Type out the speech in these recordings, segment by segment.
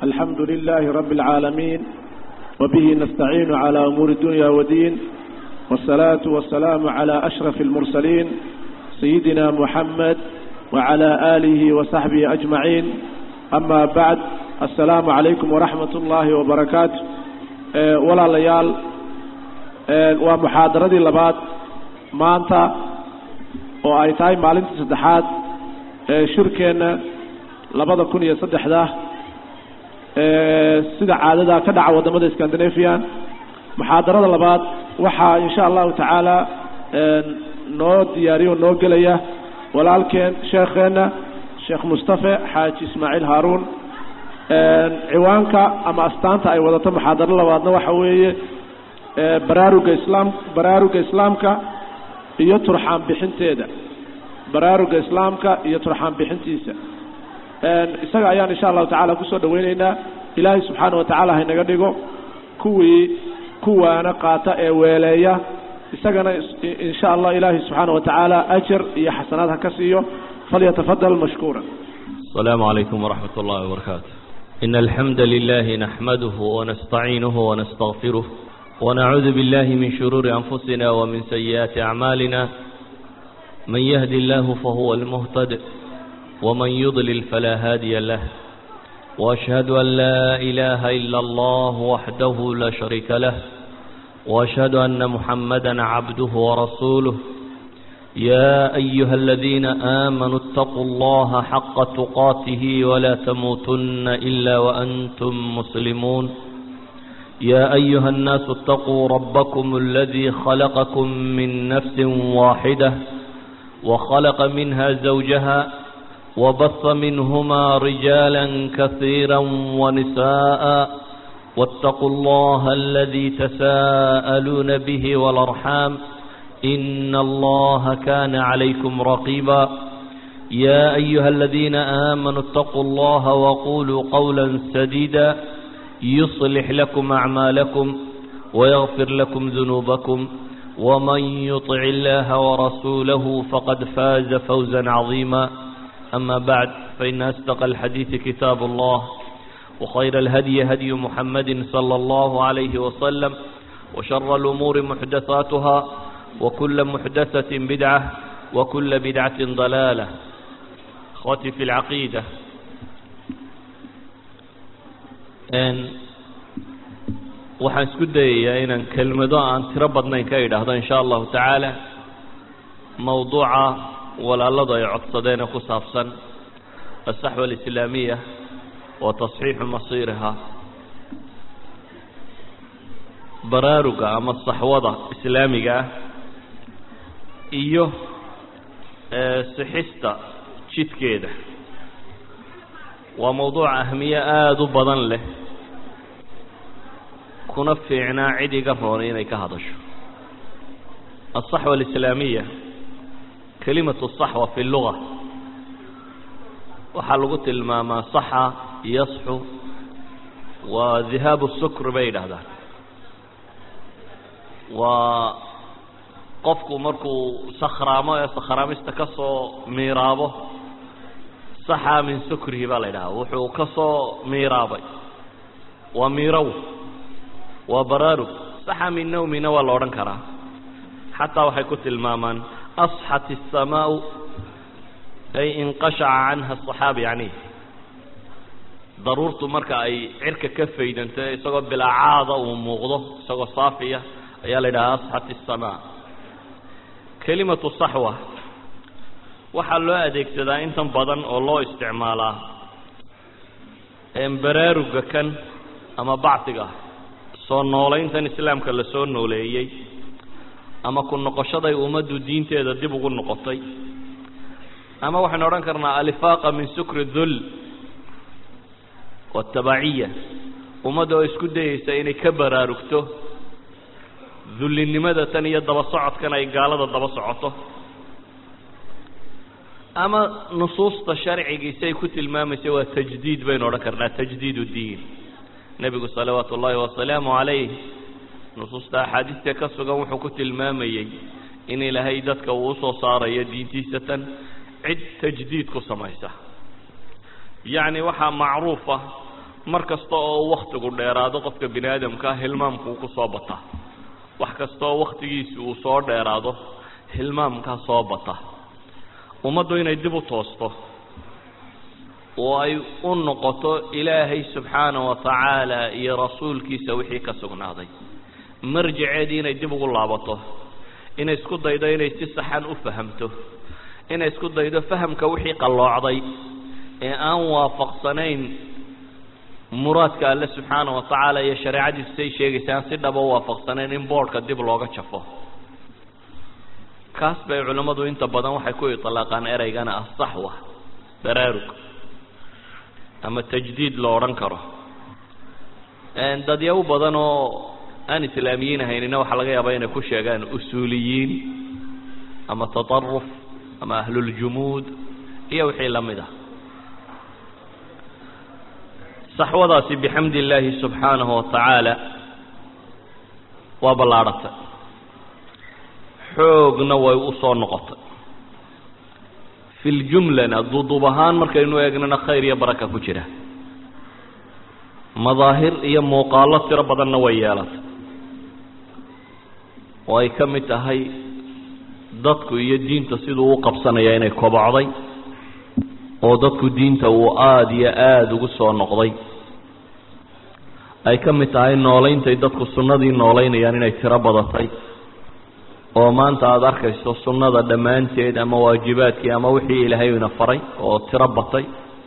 الحمد لله رب العالمين وبه نستعين على أمور الدنيا ودين والصلاة والسلام على أشرف المرسلين سيدنا محمد وعلى آله وصحبه أجمعين أما بعد السلام عليكم ورحمة الله وبركاته أه ولا ليال أه ومحاضرة لبات مانتا وآيتاي مالنت سدحات أه شركنا لبدا كن يصدح ذا sida caadada ka dhaca wadamada scandinavian muxaadarada labaad waxaa insha allahu tacaala noo diyaariyo noo gelaya walaalkeen sheekheena sheekh mustafe xaaji ismaaciil haaruun ciwaanka ama astaanta ay wadato muxaadaro labaadna waxa weeye baraaruga islaam baraaruga islaamka iyo turxaan bixinteeda baraaruga islaamka iyo turxaan bixintiisa isaga ayaan insha allahu tacala kusoo dhaweyneynaa ilaahay subxaana wa tacaala haynaga dhigo kuwii kuwaana qaata ee weeleeya isagana insha allah ilaahay subxaana wa tacaala ajar iyo xasanaad ha ka siiyo falyatafadal mashkuura السلام عليكم ورحمة الله وبركاته إن الحمد لله نحمده ونستعينه ونستغفره ونعوذ بالله من شرور أنفسنا ومن سيئات أعمالنا من يهد الله فهو المهتد ومن يضلل فلا هادي له وأشهد أن لا إله إلا الله وحده لا شريك له وأشهد أن محمدا عبده ورسوله يا أيها الذين آمنوا اتقوا الله حق تقاته ولا تموتن إلا وأنتم مسلمون يا أيها الناس اتقوا ربكم الذي خلقكم من نفس واحدة وخلق منها زوجها وبث منهما رجالا كثيرا ونساء واتقوا الله الذي تساءلون به والأرحام إن الله كان عليكم رقيبا يا أيها الذين آمنوا اتقوا الله وقولوا قولا سديدا يصلح لكم أعمالكم ويغفر لكم ذنوبكم ومن يطع الله ورسوله فقد فاز فوزا عظيما أما بعد فإن أصدق الحديث كتاب الله وخير الهدي هدي محمد صلى الله عليه وسلم وشر الأمور محدثاتها وكل محدثة بدعة وكل بدعة ضلالة أخوتي في العقيدة أن waxaan isku dayayaa inaan kelmado aan tiro badnayn ka idhaahdo in sha allahu tacaala mawduuca walaaladu ay codsadeen ee ku saabsan aلsaxwa alislaamiya wa tasxiixu masiiriha baraaruga ama saxwada islaamiga ah iyo sixista jidkeeda waa mawduuc ahmiye aada u badan leh kuna fiicnaa cid iga roonay inay ka hadasho aلصaxwa alislaamiya kelimatu saxwa fi luga waxaa lagu tilmaamaa saxa yasxu waa dihaabu sukr bay yidhaahdaan waa qofku markuu sakhraamo ee sakhraamista ka soo miiraabo saxa min sukrihi baa la yidhahaa wuxuu ka soo miiraabay waa miirow waa baraarug saxa min nawmina waa la odhan karaa xataa waxay ku tilmaamaan asxat الsamaau ay inqashaca canha الصaxaaba yani daruurtu marka ay cirka ka faydanto isagoo bilaacaada uu muuqdo isagoo saafiya ayaa la yidhaha asxat الsamaa kelimatu saxwa waxaa loo adeegsadaa intan badan oo loo isticmaalaa baraaruga kan ama bacdiga soo noolayntan islaamka la soo nooleeyey ama ku noqoshaday ummaddu diinteeda dib ugu noqotay ama waxaynu odhan karnaa alifaaqa min sukri dhul waatabaciya ummadda oo isku dayeysa inay ka baraarugto dullinimada tan iyo daba socodkan ay gaalada daba socoto ama nusuusta sharcigiisa ay ku tilmaamaysa waa tajdiid baynu odhan karnaa tajdiid uddiin nebigu salawaatu ullaahi wasalaamu calayh nusuusta axaadiista ka sugan wuxuu ku tilmaamayey in ilaahay dadka uu usoo saarayo diintiisa tan cid tajdiid ku samaysa yacni waxaa macruufa mar kasta oo waktigu dheeraado qofka bini aadamkaa hilmaamku ku soo bata wax kasta oo waktigiisi uu soo dheeraado hilmaamkaa soo bata ummaddu inay dib u toosto oo ay u noqoto ilaahay subxaana wa tacaala iyo rasuulkiisa wixii ka sugnaaday marjaceedii inay dib ugu laabato inay isku daydo inay si saxan u fahamto inay isku daydo fahamka wixii qalloocday ee aan waafaqsanayn muraadka alle subxaana wa tacaala iyo shareecadiisu say sheegaysa aan si dhaba u waafaqsanayn in boodhka dib looga jafo kaas bay culimmadu inta badan waxay ku itlaaqaan ereygana ah saxwa baraarug ama tajdiid lo odhan karo dadyaabo badan oo aan islaamiyiin ahaynina waxaa laga yaabaa inay ku sheegaan usuuliyiin ama tataruf ama ahluljumuud iyo wixii la mid ah saxwadaasi bixamdi illaahi subxaanahu wa tacaala waa ballaadhatay xoogna way u soo noqotay fi ljumlana duduub ahaan markaynu eegnana khayr iyo baraka ku jira madaahir iyo muuqaallo tiro badanna way yeelatay oo ay ka mid tahay dadku iyo diinta siduu u qabsanaya inay kobocday oo dadku diinta uu aada iyo aada ugu soo noqday ay ka mid tahay nooleyntay dadku sunnadii nooleynayaan inay tiro badatay oo maanta aada arkayso sunnada dhammaanteed ama waajibaadkii ama wixii ilaahay ina faray oo tiro batay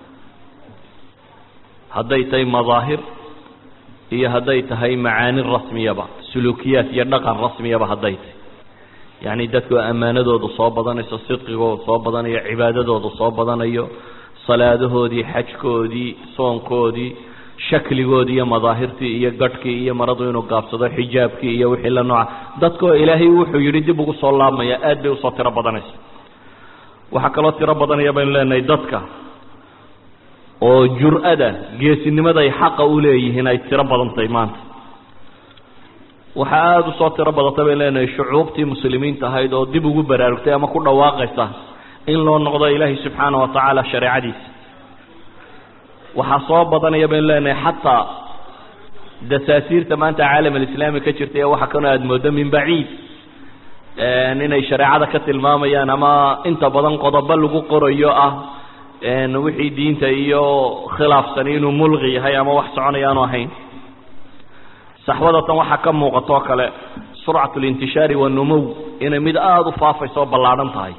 hadday tahay madaahir iyo hadday tahay macaani rasmiyaba suluukiyaad iyo dhaqan rasmiyaba hadday tahay yacni dadku ammaanadoodu soo badanayso sidqigoodu soo badanayo cibaadadoodu soo badanayo salaadahoodii xajkoodii soonkoodii shakligoodii iyo madaahirtii iyo gadhkii iyo maradu inuu gaabsado xijaabkii iyo wixii la nooca dadkoo ilaahay wuxuu yidhi dib ugu soo laabmaya aad bay usoo tiro badanaysa waxaa kaloo tiro badanaya baynu leenahay dadka oo jur-ada geesinimaday xaqa u leeyihiin ay tiro badantahay maanta waxaa aada usoo tiro badatay baynu leenahay shucuubtii muslimiinta ahayd oo dib ugu baraarugtay ama ku dhawaaqaysa in loo noqdo ilaahay subxaana wa tacaala shareecadiisa waxaa soo badanaya baynu leenahay xataa dasaasiirta maanta caalam alislaami ka jirta ee waxa kanoo aada moodo min baciid inay shareecada ka tilmaamayaan ama inta badan qodobo lagu qorayo ah wixii diinta iyo khilaafsani inuu mulqi yahay ama wax soconaya aanu ahayn saxwadatan waxaa ka muuqato oo kale surcat اlintishaari wanumow inay mid aada u faafayso oo ballaadhan tahay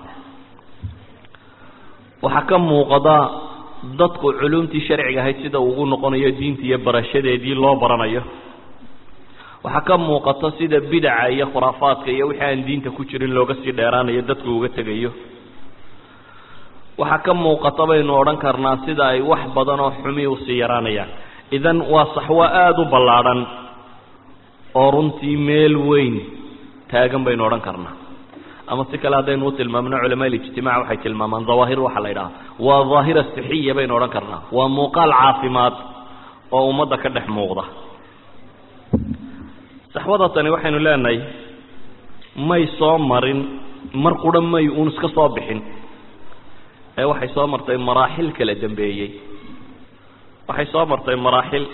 waxaa ka muuqada dadku culumtii sharciga ahayd sida ugu noqonayo diinta iyo barashadeedii loo baranayo waxaa ka muuqata sida bidaca iyo khuraafaadka iyo wixii aan diinta ku jirin looga sii dheeraanayo dadku uga tegayo waxaa ka muuqata baynu odhan karnaa sida ay wax badan oo xumi usii yaraanayaan idan waa saxwo aada u ballaadhan oo runtii meel weyn taagan baynu odhan karnaa ama si kale haddaynu u tilmaamno culamaa ijtimac waxay tilmaamaan dawaahir waxaa la yidhaha waa daahira sixiya baynu odhan karnaa waa muuqaal caafimaad oo ummadda ka dhex muuqda saxwada tani waxaynu leenahay may soo marin mar qura may uun iska soo bixin ee waxay soo martay maraaxil kala dambeeyey waxay soo martay maraaxil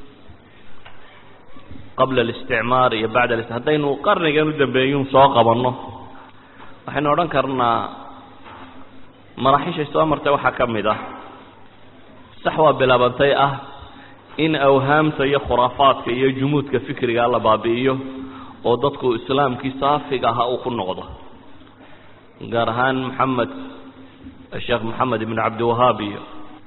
qabla alisticmaar iyo bacda al haddaynu qarnigan u dambeeyun soo qabanno waxaynu odhan karnaa maraaxishay soo martay waxaa ka mid ah saxwa bilaabantay ah in awhaamta iyo khuraafaadka iyo jumuudka fikriga la baabi'iyo oo dadku islaamkii saafiga ahaa uu ku noqdo gaar ahaan maxamed sheekh moxamed ibn cabdiwahaab iyo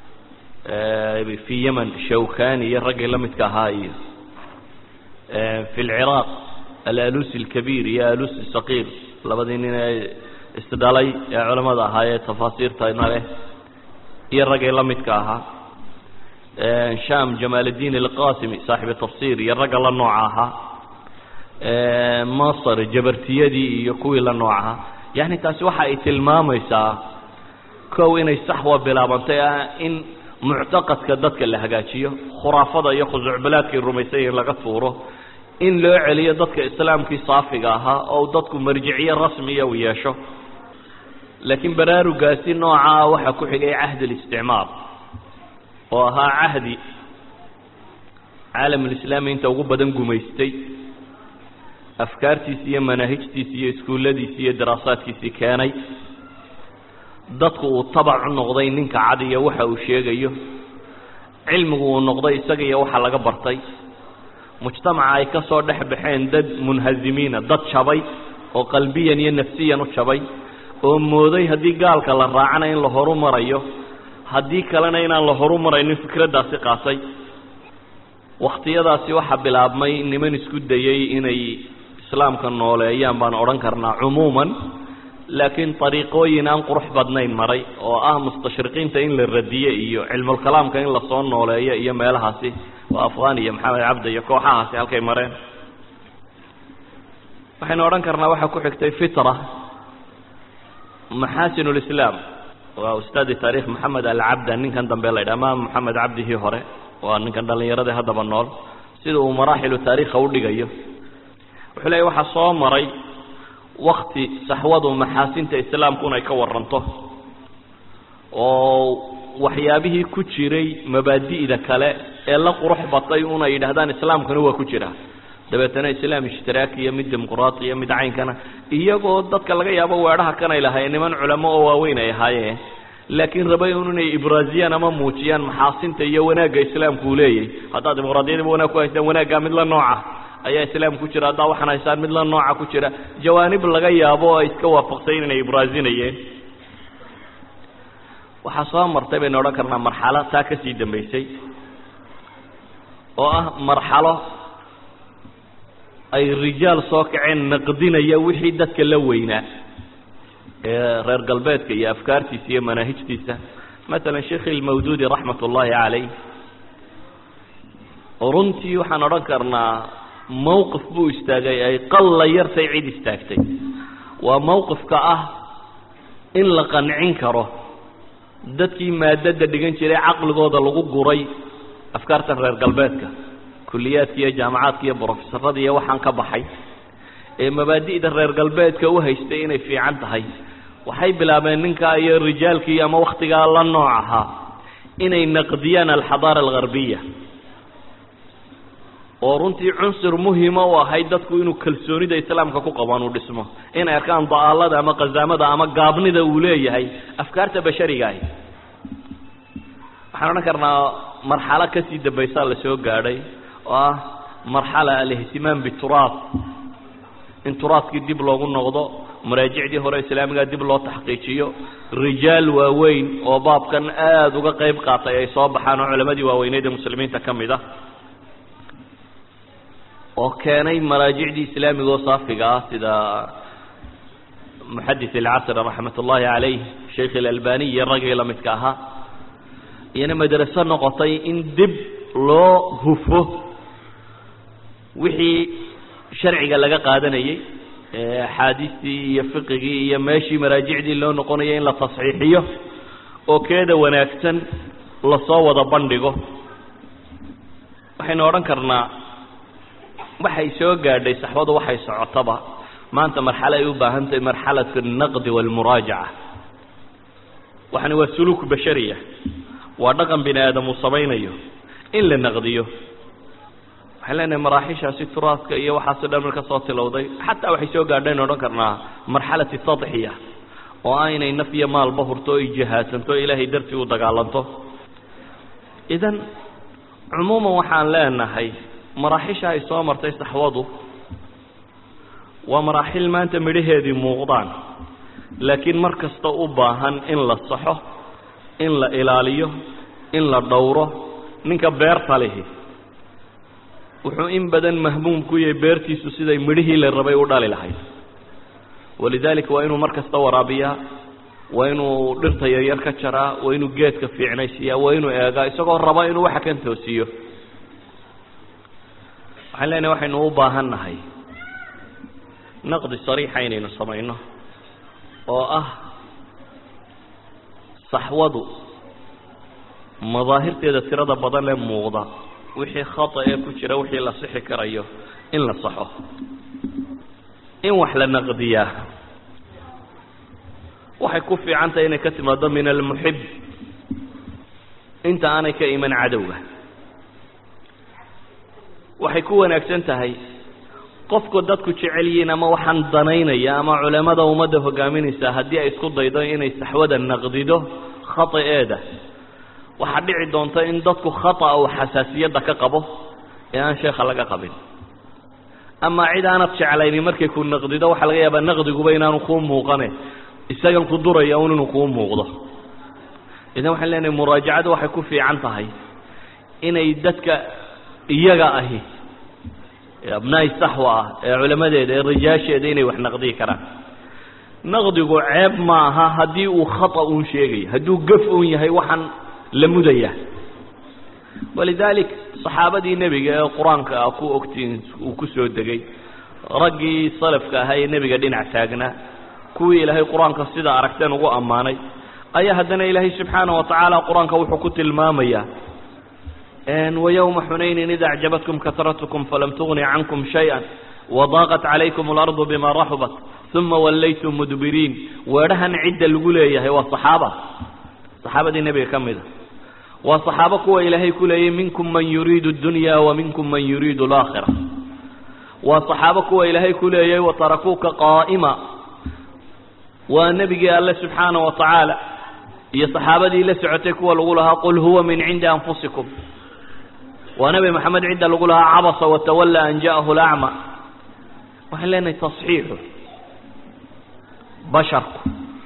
fi yemen shawkani iyo raggii la midka ahaa iyo fi lciraaq alalusi alkabiir iyo alusi saqiir labadii nin ee isdhalay ee culamada ahaa ee tafaasiirtana leh iyo raggii la midka ahaa sham jamaal اdin alqasimi saaxibu tafsir iyo ragga la nooca ahaa masr jabartiyadii iyo kuwii la nooc ahaa yani taasi waxa ay tilmaamaysaa kow inay saxwa bilaabantay ah in muctaqadka dadka la hagaajiyo khuraafada iyo khusucbalaadkay rumaysay in laga tuuro in loo celiyo dadka islaamkii saafiga ahaa oo dadku marjiciye rasmiya u yeesho laakiin baraarugaasi noocaa waxaa ku xigay cahd اlisticmaar oo ahaa cahdi caalamulislaami inta ugu badan gumaystay afkaartiisi iyo manaahijtiisi iyo iskuulladiisi iyo daraasaadkiisii keenay dadku uu tabac u noqday ninka cad iyo waxa uu sheegayo cilmigu uu noqday isaga iyo waxa laga bartay mujtamaca ay ka soo dhex baxeen dad munhazimiina dad jabay oo qalbiyan iyo nafsiyan u jabay oo mooday haddii gaalka la raacana in la horu marayo haddii kalena inaan la horu maraynin fikraddaasi qaatay wakhtiyadaasi waxaa bilaabmay niman isku dayey inay islaamka nooleeyaan baan odhan karnaa cumuuman laakiin ariiqooyin aan qurux badnayn maray oo ah mustashriqiinta in la radiye iyo cilmulkalaamka in lasoo nooleeyo iyo meelahaasi waa afghan iyo maxamed cabdi iyo kooxahaasi halkay mareen waxaynu odhan karnaa waxaa ku xigtay fitra maxasin lislaam waa ustaadi taarikh maxamed alcabda ninkan dambe la ydhaha ma maxamed cabdihii hore waa ninkan dhallinyarada haddaba nool sida uu maraaxilu taarikha udhigayo wuxuu leeya waxaa soo maray wakti saxwadu maxaasinta islaamkuna ay ka waranto oo waxyaabihii ku jiray mabaadi'da kale ee la qurux batay una yidhahdaan islaamkuna waa ku jira dabeetana islaam ishtiraaki iyo mid dimuqraati iyo mid caynkana iyagoo dadka laga yaabo weedhaha kanay lahaayeen niman culamo oo waaweyn ay ahaayeen laakiin rabay un inay ibraasiyaan ama muujiyaan maxaasinta iyo wanaagga islaamku uu leeyahy haddaad dimuqraadiyadiba wanaag ku haystaan wanaaggaa mid la nooca ayaa islaam ku jira haddaa waxaan haystaan mid la nooca ku jira jawaanib laga yaabo oo ay iska waafaqsayn inay ibraasinayeen waxaa soo martay baynu odhan karnaa marxalo taa ka sii dambaysay oo ah marxalo ay rijaal soo kaceen naqdinaya wixii dadka la weynaa ee reer galbeedka iyo afkaartiisa iyo manaahijtiisa masalan sheekh ilmawduudi raxmat ullaahi calayh runtii waxaan odhan karnaa mowqif buu istaagay ay qalla yartay cid istaagtay waa mowqifka ah in la qancin karo dadkii maadada dhigan jiray caqligooda lagu guray afkaartan reer galbeedka kuliyaadka iyo jaamacaadka iyo brofesorada iyo waxaan ka baxay ee mabaadi'da reer galbeedka u haystay inay fiican tahay waxay bilaabeen ninkaa iyo rijaalkii ama wakhtigaa la nooc ahaa inay naqdiyaan alxadaara algarbiya oo runtii cunsur muhima u ahayd dadku inuu kalsoonida islaamka ku qabaan uu dhismo inay arkaan da'aalada ama qazaamada ama gaabnida uu leeyahay afkaarta bashariga ahi waxaan odhan karnaa marxalo kasii dambaysaa la soo gaadhay oo ah marxala alihtimaam bituraad in turaadkii dib loogu noqdo maraajicdii hore islaamiga dib loo taxqiijiyo rijaal waaweyn oo baabkan aada uga qayb qaatay ay soo baxaan oo culamadii waaweyneed ee muslimiinta ka mid ah oo keenay maraajicdii islaamiga oo saafiga ah sida muxadis alcasr raxmat ullaahi calayh sheikh ilalbani iyo raggii la midka ahaa iyana madraso noqotay in dib loo hufo wixii sharciga laga qaadanayey axaadiistii iyo fiqigii iyo meeshii maraajicdii loo noqonayay in la tasxiixiyo oo keeda wanaagsan lasoo wada bandhigo waxaynu odhan karnaa waxay soo gaadhay saxwadu waxay socotaba maanta marxalo ay u baahan tahay marxalat alnaqdi waalmuraajaca waxani waa suluuk bashariya waa dhaqan bini aadam uu samaynayo in la naqdiyo waxaan leenahay maraaxishaasi turaadka iyo waxaasoo dhan marka soo tilowday xataa waxay soo gaadhayn odhan karnaa marxalati tadxiya oo ah inay naf iyo maalba hurto o ay jihaasanto o ilaahay dartii u dagaalanto idan cumuuman waxaan leenahay maraaxisha ay soo martay saxwadu waa maraaxil maanta midhaheedii muuqdaan laakiin mar kasta u baahan in la saxo in la ilaaliyo in la dhowro ninka beerta lihi wuxuu in badan mahmuum ku yahay beertiisu siday midhihii la rabay u dhali lahayd walidaalika waa inuu mar kasta waraabiyaa waa inuu dhirta yaryar ka jaraa waa inuu geedka fiicnaysiiyaa waa inuu eegaa isagoo raba inuu waxa kan toosiyo waxaan leenahay waxaynu u baahan nahay naqdi sariixa inaynu samayno oo ah saxwadu madaahirteeda tirada badan ee muuqda wixii khata ee ku jira wixii la sixi karayo in la saxo in wax la naqdiyaa waxay ku fiican tahay inay ka timaado min almuxib inta aanay ka iman cadowga waxay ku wanaagsan tahay qofku dadku jecel yihiin ama waxaan danaynaya ama culamada ummadda hogaaminaysa haddii ay isku daydo inay saxwada naqdido khataeeda waxaa dhici doonta in dadku khata uu xasaasiyadda ka qabo ee aan sheekha laga qabin ama cid aanad jeclayni markay ku naqdido waxaa laga yaabaa naqdiguba inaanu kuu muuqane isagan ku duraya un inuu kuu muuqdo idan waxaan leenahay muraajacadu waxay ku fiican tahay inay dadka iyaga ahi abnaai saxwa ah ee culamadeeda ee rijaasheeda inay wax naqdiyi karaan naqdigu ceeb ma aha haddii uu khata uun sheegayo hadduu gaf uun yahay waxaan la mudaya walidaalik saxaabadii nebiga ee qur-aanka ah ku ogtiin uu ku soo degay raggii salafka ahaa ee nebiga dhinac taagnaa kuwii ilaahay qur-aanka sida aragteen ugu ammaanay ayaa haddana ilaahay subxaana wa tacaala qur-aanka wuxuu ku tilmaamayaa ويوم حنين إذا أعجبتكم كثرتكم فلم تغن عنكم شيئا وضاقت عليكم الأرض بما رحبت ثم وليتم مدبرين ورهن عدة القلية هو الصحابة صحابة النبي كم إذا وصحابة قوة إلهي كلية منكم من يريد الدنيا ومنكم من يريد الآخرة وصحابة قوة إلهي كلية وتركوك قائمة والنبي قال الله سبحانه وتعالى يا صحابة لسعتك والغولها قل هو من عند أنفسكم ونبي محمد عند لقولها عبس وتولى أن جاءه الأعمى waxaan leenahay tasxiixu basharku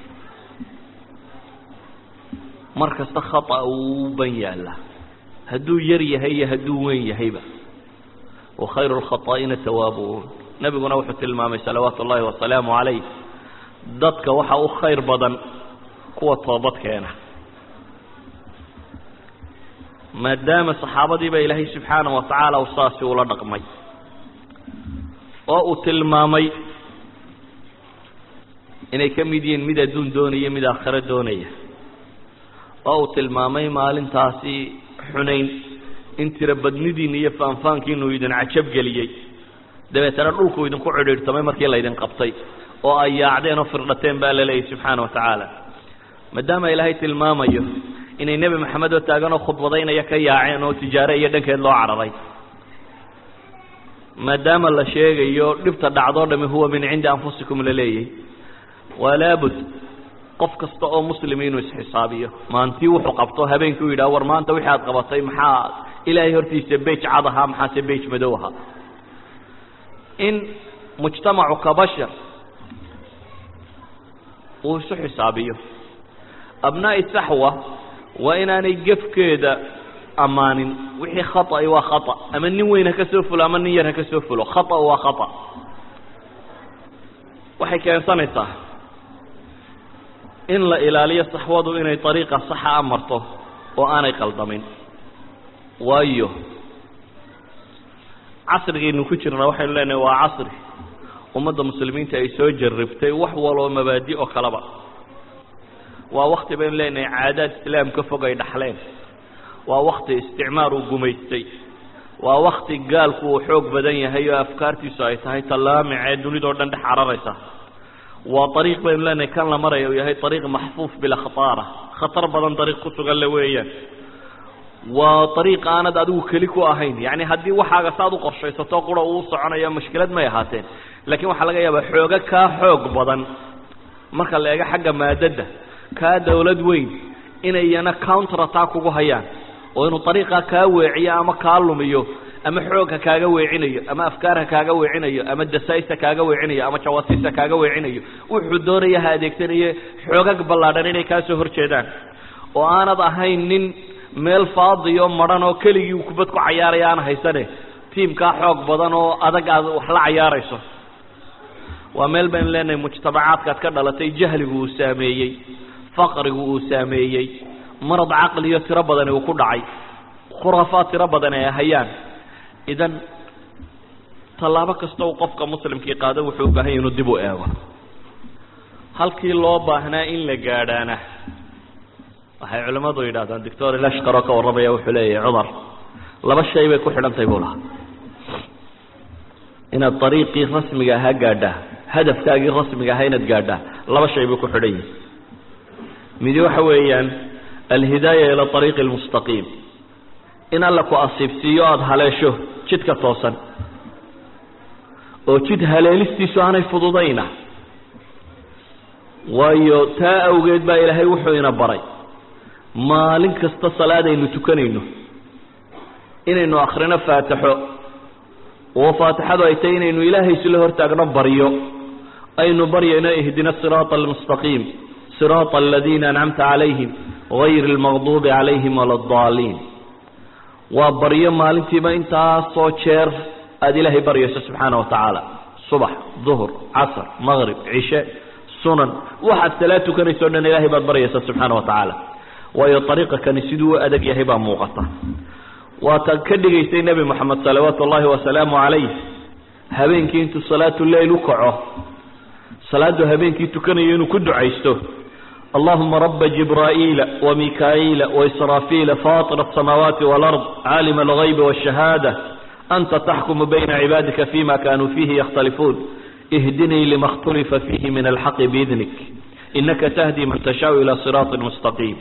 mar kasta khata uu ban yaalla hadduu yar yahay iyo hadduu weyn yahayba wakhayru lkhataa'ina tawaabuun nebiguna wuxuu tilmaamay salawaatu ullaahi wasalaamu calayh dadka waxa u khayr badan kuwa toobad keena maadaama saxaabadiiba ilaahay subxaana wa tacaala u saasi ula dhaqmay oo uu tilmaamay inay ka mid yihiin mid adduun doonaya mid aakhiro doonaya oo uu tilmaamay maalintaasi xunayn in tira badnidiina iyo faanfaankiinu idin cajab geliyey dabeetana dhulku idinku cidhiidhtamay markii laydin qabtay oo ay yaacdeen oo firdhateen baa la leeyahy subxaana wa tacaala maadaama ilaahay tilmaamayo inay nebi maxamed oo taagan oo khudbadaynaya ka yaaceen oo tijaare iyo dhankeed loo cararay maadaama la sheegayo dhibta dhacdoo dhami huwa min cindi anfusikum la leeyahy waa laabud qof kasta oo muslimi inuu isxisaabiyo maantii wuxuu qabto habeenkii u yidhaha war maanta wixii aad qabatay maxaa ilaahay hortiisa bej cad ahaa maxaase bej madow ahaa in mujtamacu ka bashar uu isu xisaabiyo abnaa'i saxwa waa inaanay gefkeeda ammaanin wixii khata'i waa khata ama nin weyn ha ka soo fulo ama nin yar ha ka soo fulo khata waa khata waxay keensanaysaa in la ilaaliyo saxwadu inay dariiqa saxa a marto oo aanay qaldamin waayo casrigaynu ku jirna waxaynu leenahay waa casri ummadda muslimiinta ay soo jarribtay wax waloo mabaadi oo kaleba waa wakti baynu leenahay caadaad islaam ka fog ay dhaxleen waa wakti isticmaar uu gumaystay waa wakti gaalku uu xoog badan yahay oo afkaartiisu ay tahay tallaamic ee dunidao dhan dhex cararaysa waa ariiq baynu leenahay kan la maraya uu yahay ariiq maxfuuf bilkhataara khatar badan dariiq ku sugan le weeyaan waa ariiq aanad adigu keli ku ahayn yacni haddii waxaaga saad u qorshaysato qura uu soconayo mushkilad may ahaateen laakiin waxaa laga yaabaa xoogo kaa xoog badan marka la eego xagga maadadda kaa dawlad weyn inayana counter attack ugu hayaan oo inuu ariiqa kaa weeciyo ama kaa lumiyo ama xoogha kaaga weecinayo ama afkaarha kaaga weecinayo ama dasaista kaaga weecinayo ama jawasiista kaaga weecinayo wuxuu doonaya ha adeegsanaye xoogag ballaadhan inay kaa soo horjeedaan oo aanad ahayn nin meel faadiyo madhan oo keligii kubad ku cayaaraya aan haysane tiimkaa xoog badan oo adag aad wax la cayaarayso waa meel baynu leenahay mujtamacaadkaad ka dhalatay jahligu uu saameeyey faqrigu uu saameeyey marad caqliyo tiro badani uu ku dhacay khuraafaad tiro badan ay hayaan idan tallaabo kasta uu qofka muslimkii qaado wuxuu u baahan yahy inuu dib u eego halkii loo baahnaa in la gaadhaana waxay culimmadu yidhahdaan doctor ilashkar oo ka warramaya wuxuu leeyahay cumar laba shay bay ku xidhantahay buu lahaa inaad ariiqii rasmiga ahaa gaadhaa hadafkaagii rasmiga ahaa inaad gaadhaa laba shay bay ku xidhan yihin midi waxa weeyaan alhidaaya ila ariiqi almustaqiim in alla ku asiibsiiyo aada haleesho jidka toosan oo jid haleelistiisu aanay fududayna waayo taa awgeed baa ilaahay wuxuu ina baray maalin kasta salaadaynu tukanayno inaynu akrino faatixo oo faatixadu ay tahay inaynu ilaahay isla hortaagno baryo aynu baryayno ihdina siraata almustaqiim siraata aladiina ancamta calayhim gayri almaqduubi calayhim wala addaaliin waa baryo maalintiiba intaasoo jeer aada ilaahay baryayso subxaana wa tacaala subax duhur casr maqrib cishe sunan waxaad salaad tukanayso o dhan ilaahay baad baryaysaa subxaana wa tacaala waayo ariiqa kani siduu u adag yahay baa muuqata waataad ka dhigaysay nebi moxamed salawaatu ullaahi wasalaamu calayh habeenkii intuu salaatu leyl u kaco salaadu habeenkii tukanayo inuu ku ducaysto allahuma raba jibraa'iila wamikaa'iila waisraafiila faatira asamaawaati walard caalima algaybi waashahaada anta taxkumu bayna cibaadika fima kanuu fiihi yakhtalifuun ihdinii lima اkhtulifa fiihi min alxaqi biidnik inaka tahdi man tashaau ila siraaطi mustaqiim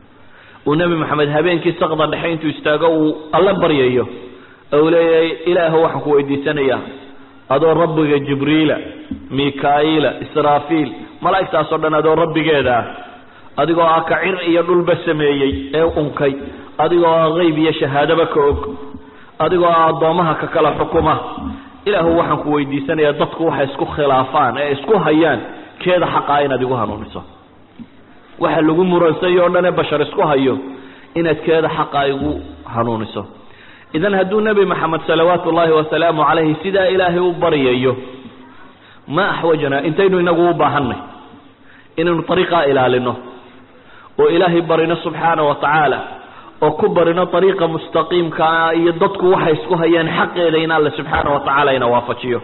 uu nebi moxamed habeenkii saqda dhexe intuu istaago uu alla baryayo ou leeyahay ilaahu waxaan ku weydiisanayaa adoo rabbiga jibriila mikaa'iila israafiil malaa'igtaasoo dhan adoo rabbigeeda ah adigoo ah ka cir iyo dhulba sameeyey ee unkay adigoo ah qeyb iyo shahaadaba ka og adigoo ah addoommaha ka kala xukuma ilaahu waxaan ku weydiisanayaa dadku waxay isku khilaafaan ee isku hayaan keeda xaqaa inaad igu hanuuniso waxa lagu muransayo o dhan ee bashar isku hayo inaad keeda xaqa igu hanuuniso idan hadduu nebi maxamed salawaatu ullaahi wasalaamu calayhi sidaa ilaahay u baryayo ma axwajnaa intaynu inagu u baahanay inaynu ariiqaa ilaalino oo ilaahay barino subxaana wa tacaala oo ku barino ariiqa mustaqiimkaa iyo dadku waxay isku hayaan xaqeeda in alle subxaana wa tacaala ina waafajiyo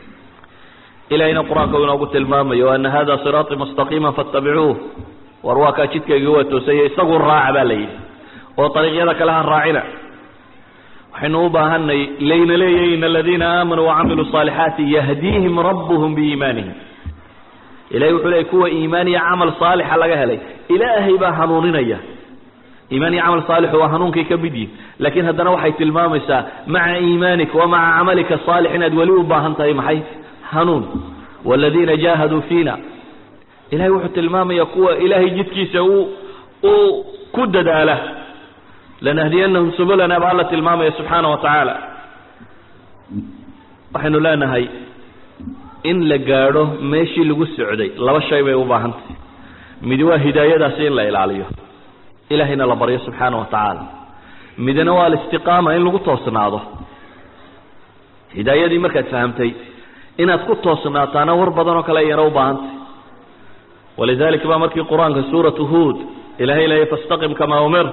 ilahayna qur-aanka u inoogu tilmaamayo ana hada siraaطii mustaqiima faاtabicuuh war waa kaa jidkayga waa toosaya isagu raaca baa la yidhi oo ariiqyada kale ha raacina waxaynu u baahanay layna leeyahy in aladiina aamanuu wacamiluu صaalixaati yahdiihim rabuhum biiimaanihim ilahay wuxuu leeyay kuwa iimaan iyo camal saalixa laga helay ilaahay baa hanuuninaya iimaan iyo camal saalixu waa hanuunkay ka mid yihin laakiin haddana waxay tilmaamaysaa maca iimaanika wa maca camalika saalix inaad weli u baahan tahay maxay hanuun waaladiina jaahaduu fiina ilahay wuxuu tilmaamaya kuwa ilaahay jidkiisa uu uu ku dadaala lanahdiyanahum subulana baa alla tilmaamaya subxaana wa tacaala waxaynu leenahay in la gaadho meeshii lagu socday laba shay bay u baahan tahay midi waa hidaayadaasi in la ilaaliyo ilahayna la baryo subxaana wa tacaala midna waa alistiqaama in lagu toosnaado hidaayadii markaad fahamtay inaad ku toosnaataana war badan oo kale ayana u baahantay walidalik baa markii qur-aanka suuratu huod ilahay leeya fastaqim kamaa umir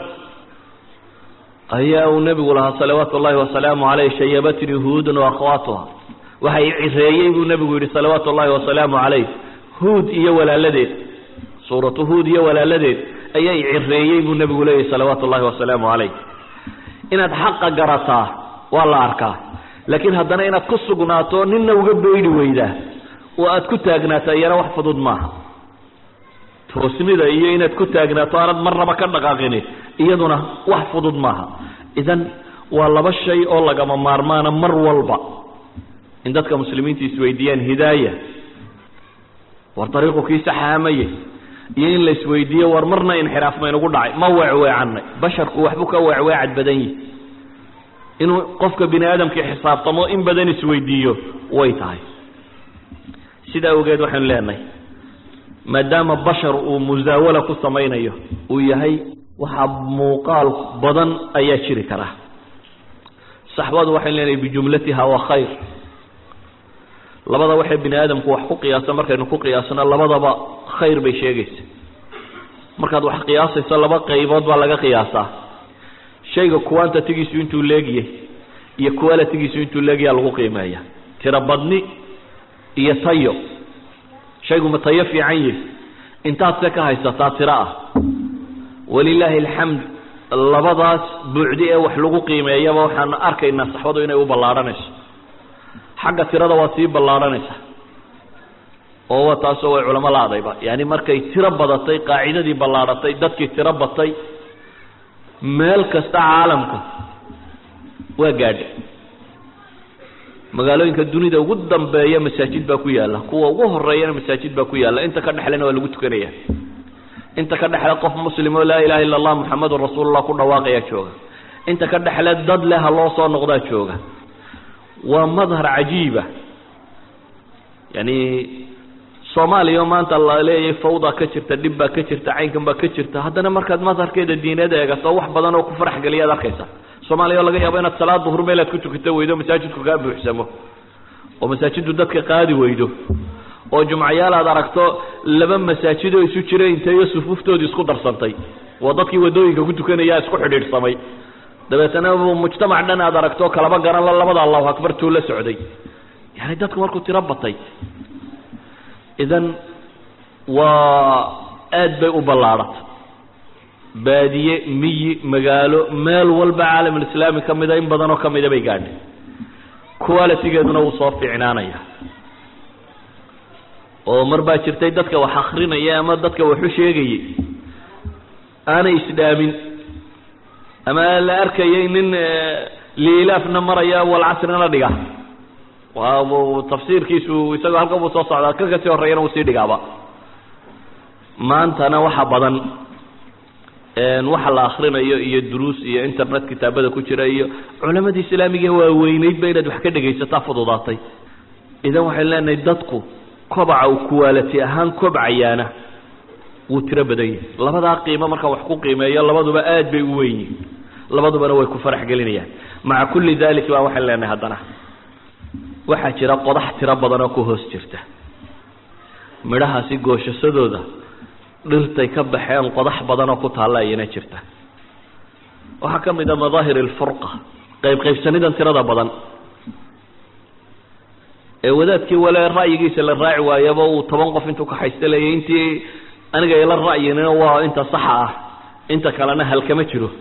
ayaa uu nebigu lahaa salawaatu ullahi wasalaamu caleyh shayabatnii huudun waakhawaatuha waxay cireeyey buu nebigu yidhi salawaatu ullahi wasalaamu calayh huud iyo walaaladeed suuratu huud iyo walaaladeed ayay cireeyey buu nebigu leeyahy salawaatu ullahi wasalaamu calayh inaad xaqa garataa waa la arkaa laakiin haddana inaad ku sugnaato ninna uga beydhi weydaa oo aad ku taagnaataa iyana wax fudud maaha toosnida iyo inaad ku taagnaato aanad marnaba ka dhaqaaqini iyaduna wax fudud maaha idan waa laba shay oo lagama maarmaana mar walba in dadka muslimiinta isweydiiyaan hidaaya war dariiqu kii saxaamaye iyo in la isweydiiyo war marna inxiraaf maynagu dhacay ma weecweecanay basharku waxbuu ka weecweecad badan yihi inuu qofka bini aadamkii xisaabtamo in badan isweydiiyo way tahay sidaa awgeed waxaynu leenahay maadaama bashar uu musaawala ku samaynayo uu yahay waxaa muuqaal badan ayaa jiri karaa saxbadu waxaynu leenahay bijumlatiha waa khayr labada waxay bini aadamku wax ku qiyaasa markaynu ku qiyaasno labadaba khayr bay sheegaysa markaad wax qiyaasayso laba qaybood baa laga qiyaasaa shayga quantatigiisu intuu leegyahay iyo qualitigiisu intuu leegyaha lagu qiimeeya tiro badni iyo tayo shaygu ma tayo fiican yihi intaad se ka haysataa tiro ah walilaahi alxamd labadaas buucdi ee wax lagu qiimeeyaba waxaan arkaynaa saxbadu inay u ballaadhanayso xagga tirada waa sii ballaadhanaysa oo wa taasoo way culamo la-dayba yaani markay tiro badatay qaacidadii ballaadhatay dadkii tiro batay meel kasta caalamka waa gaadha magaalooyinka dunida ugu dambeeya masaajid baa ku yaalla kuwa ugu horeeyana masaajid baa ku yaalla inta ka dhexlena waa lagu tukanaya inta ka dhexle qof muslim oo laa ilaha illa allah muxamadun rasuulullah ku dhawaaqayaa jooga inta ka dhexle dad leh ha loo soo noqdaa jooga waa madhar cajiiba yani soomaaliya oo maanta la leeyahay fawda ka jirta dhib baa ka jirta caynkan baa ka jirta haddana markaad madharkeeda diineed eegato wax badan oo ku farax geliyaad arkaysa soomaaliya oo laga yaabo inaad salaad duhur meelaad ku tukato weydo masaajidku kaa buuxsamo oo masaajiddu dadka qaadi weydo oo jumcayaal aad aragto laba masaajid oo isu jira inteeyo sufuuftoodii isku darsantay waa dadkii wadooyinka ku tukanaya isku xidhiidhsamay dabeetana mujtamac dhan aad aragto kalaba garan la labada allahu akbar tuu la socday yani dadku markuu tiro batay idan waa aad bay u ballaadhatay baadiye miyi magaalo meel walba caalamulislaami ka mida in badanoo ka mida bay gaadhay qualitigeeduna wuu soo fiicnaanaya oo mar baa jirtay dadka wax akrinaya ama dadka waxu sheegayay aanay isdhaamin ama la arkayay nin liilaafna maraya walcasrina dhiga waa tafsiirkiisu isagoo halka buu soo socdaa ka kasii horreeyana uu sii dhigaaba maantana waxa badan waxa la akrinayo iyo duruus iyo internet kitaabada ku jira iyo culamadii islaamiga waaweyneydba inaad wax ka dhegaysataa fududaatay idan waxaynu leenahay dadku kobaca uu quality ahaan kobcayaana wuu tiro badan yahay labadaa qiimo marka wax ku qiimeeyo labaduba aad bay u weyn yihin labadubana way ku farax gelinayaan maca kulli dalik baa waxaynu leenahay haddana waxaa jira qodax tiro badan oo ku hoos jirta midhahaasi gooshasadooda dhirtay ka baxeen qodax badan oo ku taalla ayana jirta waxaa ka mid a madaahir alfurqa qayb qaybsanidan tirada badan ee wadaadkii wale ra'yigiisa la raaci waayaba uu toban qof intuu kaxaysta leeyay intii aniga ila ra'yinina waa inta saxa ah inta kalena halkama jiro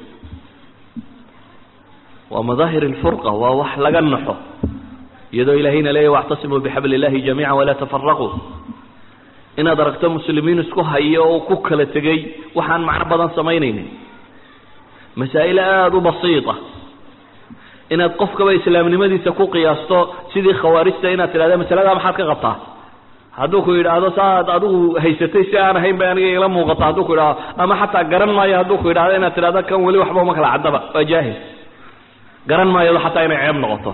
waa madaahir alfurqa waa wax laga naxo iyadoo ilaahayna leeyahy wactasimuu bixabli illahi jamiica walaa tafaraquu inaad aragto muslimiin isku hayo oo ku kala tegay waxaan macno badan samaynaynin masaa'il aada u basiita inaad qofkaba islaamnimadiisa ku qiyaasto sidii khawaarijta inaad tidhahda masaladaa maxaad ka qabtaa hadduu ku yidhaahdo saaad adigu haysatay si aan ahayn bay aniga ila muuqata hadduu ku yidhahdo ama xataa garan maayo hadduu ku yidhahdo inaad tidhahdo kan weli waxba uma kala caddaba waa jaahil garan maayado xataa inay ceeb noqoto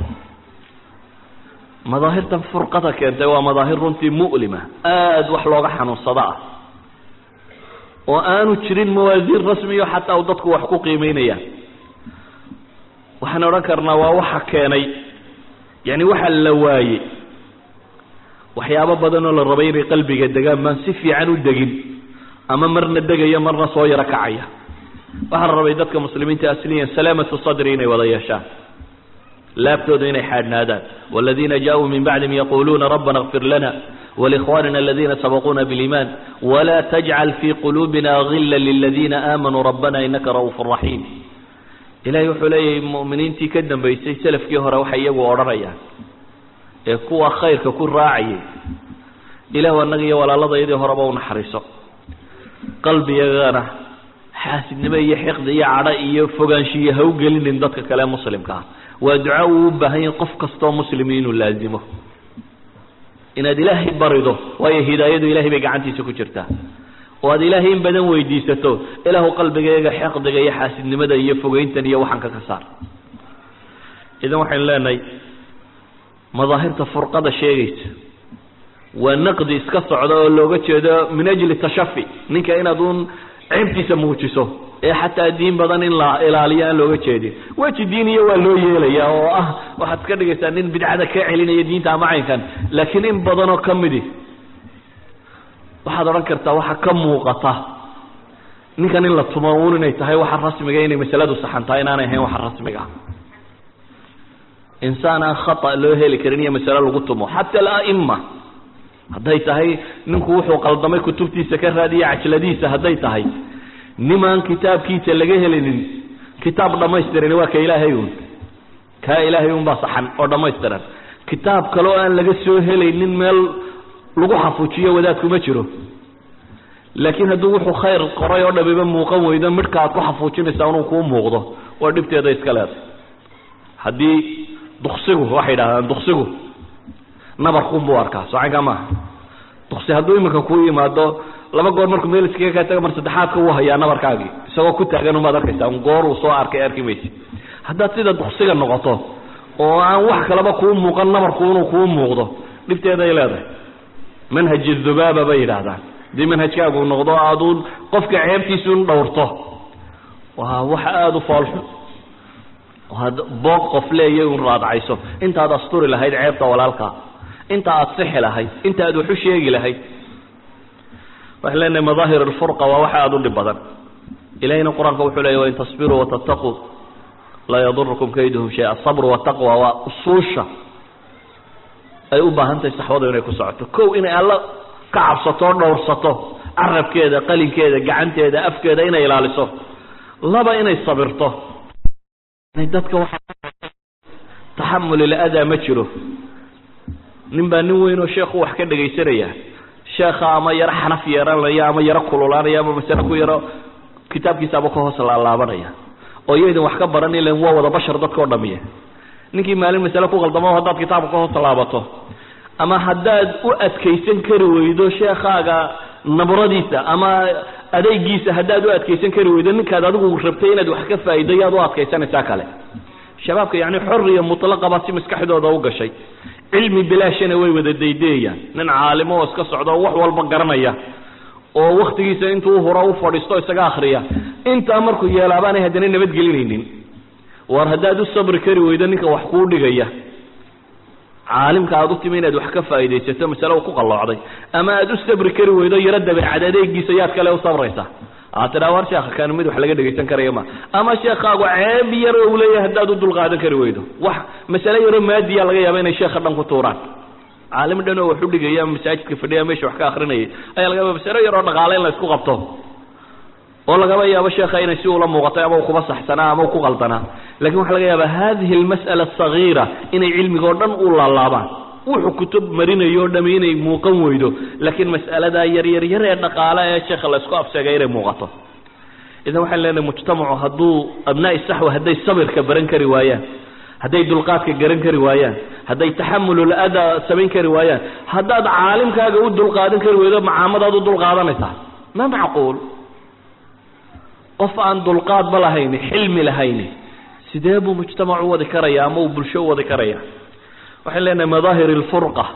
madaahirtan furqada keentay waa madaahir runtii mu'lima aada wax looga xanuunsado ah oo aanu jirin mawaasiin rasmiyo xataa u dadku wax ku qiimeynayaan waxaan odhan karnaa waa waxa keenay yani waxa la waayey waxyaabo badan oo la rabay inay qalbiga degaan baan si fiican u degin ama marna degaya marna soo yaro kacaya waxaa la rabay dadka muslimiinta asliyan salaamatu sadri inay wada yeeshaan laabtooda inay xaadhnaadaan wاladiina jaءuu min bacdihim yaquluuna rabbana اغfir lana wlikhwanina aladiina sabaquuna bاliiman wla tajcal fii quluubina gila liladiina aamanuu rabbana inaka ra'uuf raxiim ilahay wuxuu leeyahay mu'miniintii ka dambaysay selafkii hore waxay iyagu odhanayaan ee kuwa khayrka ku raacayay ilahu annaga iyo walaaladayadii horeba u naxariiso qalbigagana xaasidnimo iyo xiqdi iyo cadho iyo fogaanshiyo ha u gelinin dadka kale muslimka ah waa duca uu u baahan yahay qof kastoo muslimi inuu laazimo inaad ilaahay barido waayo hidaayadu ilahay bay gacantiisa ku jirtaa oo aad ilaahay in badan weydiisato ilaahu qalbigayga xeqdiga iyo xaasidnimada iyo fogeyntan iyo waxaan ka ka saar idan waxaynu leenahay madaahirta furqada sheegaysa waa naqdi iska socda oo looga jeedo min ajli tashafi ninka inaad uun ceebtiisa muujiso ee xataa diin badan in la ilaaliyo aan looga jeedin weji diiniya waa loo yeelaya oo ah waxaad ka dhigaysaa nin bidcada ka celinaya diinta ama caynkan laakiin in badanoo ka midi waxaad odhan kartaa waxa ka muuqata ninkan in la tumo uun inay tahay waxa rasmiga inay masaladu saxan tahay inaanay ahayn waxa rasmiga ah insaan aan khata loo heli karin iyo masale lagu tumo xata alaima hadday tahay ninku wuxuu qaldamay kutubtiisa ka raadiya cajladiisa hadday tahay nimaan kitaabkiisa laga helinin kitaab dhammaystiran waa ka ilaahay un kaa ilaahay un baa saxan oo dhammaystiran kitaab kaleo aan laga soo helaynin meel lagu xafuujiyo wadaadku ma jiro laakiin hadduu wuxuu khayr qoray oo dhamiba muuqan weydo midhka aad ku xafuujinaysaa inuu kuu muuqdo waa dhibteeda iska leeday haddii duksigu waxay yidhahdaan duksigu nabarkunbuu arkaa socankaa maaha duksi hadduu iminka kuu yimaado laba goor markuu meel iskaga kaa taga mar saddexaadka wuu hayaa nabarkaagii isagoo ku taagan umaad arkaysaa un goor uu soo arkay arki maysid haddaad sida duksiga noqoto oo aan wax kaleba kuu muuqan nabarku inuu kuu muuqdo dhibteeday leedahay manhaj dhubaaba bay yidhaahdaan haddii manhajkaagu noqdo aaduun qofka ceebtiisuun dhowrto waa wax aada u foolxun ad boog qof leeya un raadcayso intaad asturi lahayd ceebta walaalkaa inta aad sixi lahayd inta aad wax u sheegi lahayd waxaan leenahay madaahir alfurqa waa waxa aada u dhib badan ilahayna qur-aanka wuxuu leeya wain tasbiruu watataquu laa yadurukum kayduhum shay asabru wataqwa waa usuusha ay u baahan tahay saxwadu inay ku socoto kow inay alla ka cabsato o dhowrsato carabkeeda qalinkeeda gacanteeda afkeeda inay ilaaliso laba inay sabirto dadka waxaa taxamul iladaa ma jiro nin baa nin weyn oo sheekhu wax ka dhegaysanaya sheekha ama yaro xanaf yeeranaya ama yaro kululaanaya ama masale ku yaro kitaabkiisaaba ka hoos laalaabanaya oo iyaydin wax ka baran ilan waa wada bashar dadka o dhamiya ninkii maalin masale ku qaldamo haddaad kitaabka ka hoos laabato ama haddaad u adkaysan kari weydo sheekhaaga nabradiisa ama adaygiisa haddaad u adkaysan kari weydo ninkaad adigu rabtay inaad wax ka faa'ido yaad u adkaysanaysaa kale shabaabka yacni xoriya mutlaqaba si maskaxdooda u gashay cilmi bilaashana way wada daydeeyaan nin caalimo oo iska socda oo wax walba garanaya oo waktigiisa intuu huro u fadhiisto isaga akriya intaa markuu yeelaabaanay haddana nabadgelinaynin war haddaad u sabri kari weydo ninka wax kuu dhigaya caalimka aad u timi inaad wax ka faa'iidaysato masale uu ku qalloocday ama aad u sabri kari weydo yaro dabeecad adeegiisa yaad kale u sabraysaa aad tidhaa war sheekha kan mid wax laga dhegaysan karaya ma ama sheekhaagu ceeb yar uu leeyahay haddaad u dulqaadan kari weydo wax masale yaroo maadiya laga yaaba inay sheekha dhan ku tuuraan caalim dhan oo wax u dhigaya ama masaajidka fadhiya meesha wax ka akrinayay ayaa laga yaaba masale yaroo dhaqaale in la isku qabto oo lagaba yaabo sheekha inay si ula muuqatay ama uu kuba saxsanaa ama uu ku qaldanaa lakin waxaa laga yaaba hadihi almas'ala asagiira inay cilmiga oo dhan u laalaabaan wuxuu kutub marinayo o dhami inay muuqan weydo laakiin mas'aladaa yaryar yar ee dhaqaale ee sheekha la isku afseegay inay muuqato idan waxaan leenahay mujtamacu hadduu abnaa'i saxwa hadday sabirka baran kari waayaan hadday dulqaadka garan kari waayaan hadday taxamulul adaa samayn kari waayaan haddaad caalimkaaga u dulqaadan kari weydo macaamadaad u dulqaadanaysaa ma macquul qof aan dulqaadba lahayni xilmi lahayni sidee buu mujtamac u wadi karaya ama uu bulsho u wadi karaya waxaan leenahay madaahir alfurqa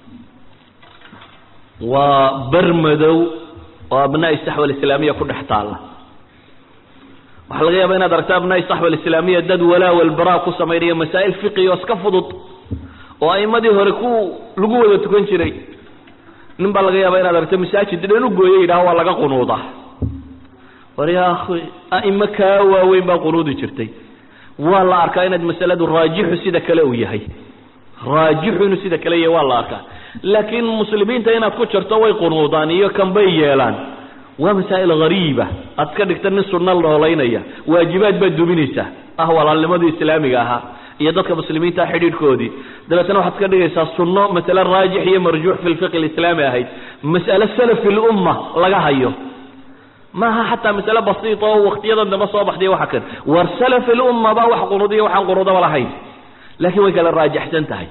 waa ber madow oo abnaa'i saxwa alislaamiya ku dhex taalla waxaa laga yaaba inaad aragto abnaa'i saxwa alislaamiya dad walaa walbaraa ku samaynaya masaa'il fiqi oo iska fudud oo a'imadii hore ku lagu wada tukan jiray nin baa laga yaaba inaad aragto masaajid dhan u gooyo yidhaha waa laga qunuudaa war yaa akhi a'imo kaa waaweyn baa qunuudi jirtay waa la arkaa inaad masaladu raajixu sida kale uu yahay raajixu inuu sida kale yahay waa la arkaa laakiin muslimiinta inaad ku jarto way qunuudaan iyo kanbay yeelaan waa masaa'il hariiba aad ka dhigta nin sunno noolaynaya waajibaad baad duminaysaa ah walaalnimadii islaamiga ahaa iyo dadka muslimiinta xidhiidhkoodii dabeetna waxaad ka dhigaysaa sunno masale raajix iyo marjuux fi lfiqi alislaami ahayd mas'ale salafi lumma laga hayo maaha xataa masale basiita oo waktiyadan dambe soo baxday waxa kan war salafi lumma baa wax qunuudiya waxaan qunuudaba lahayn laakiin way kala raajaxsan tahay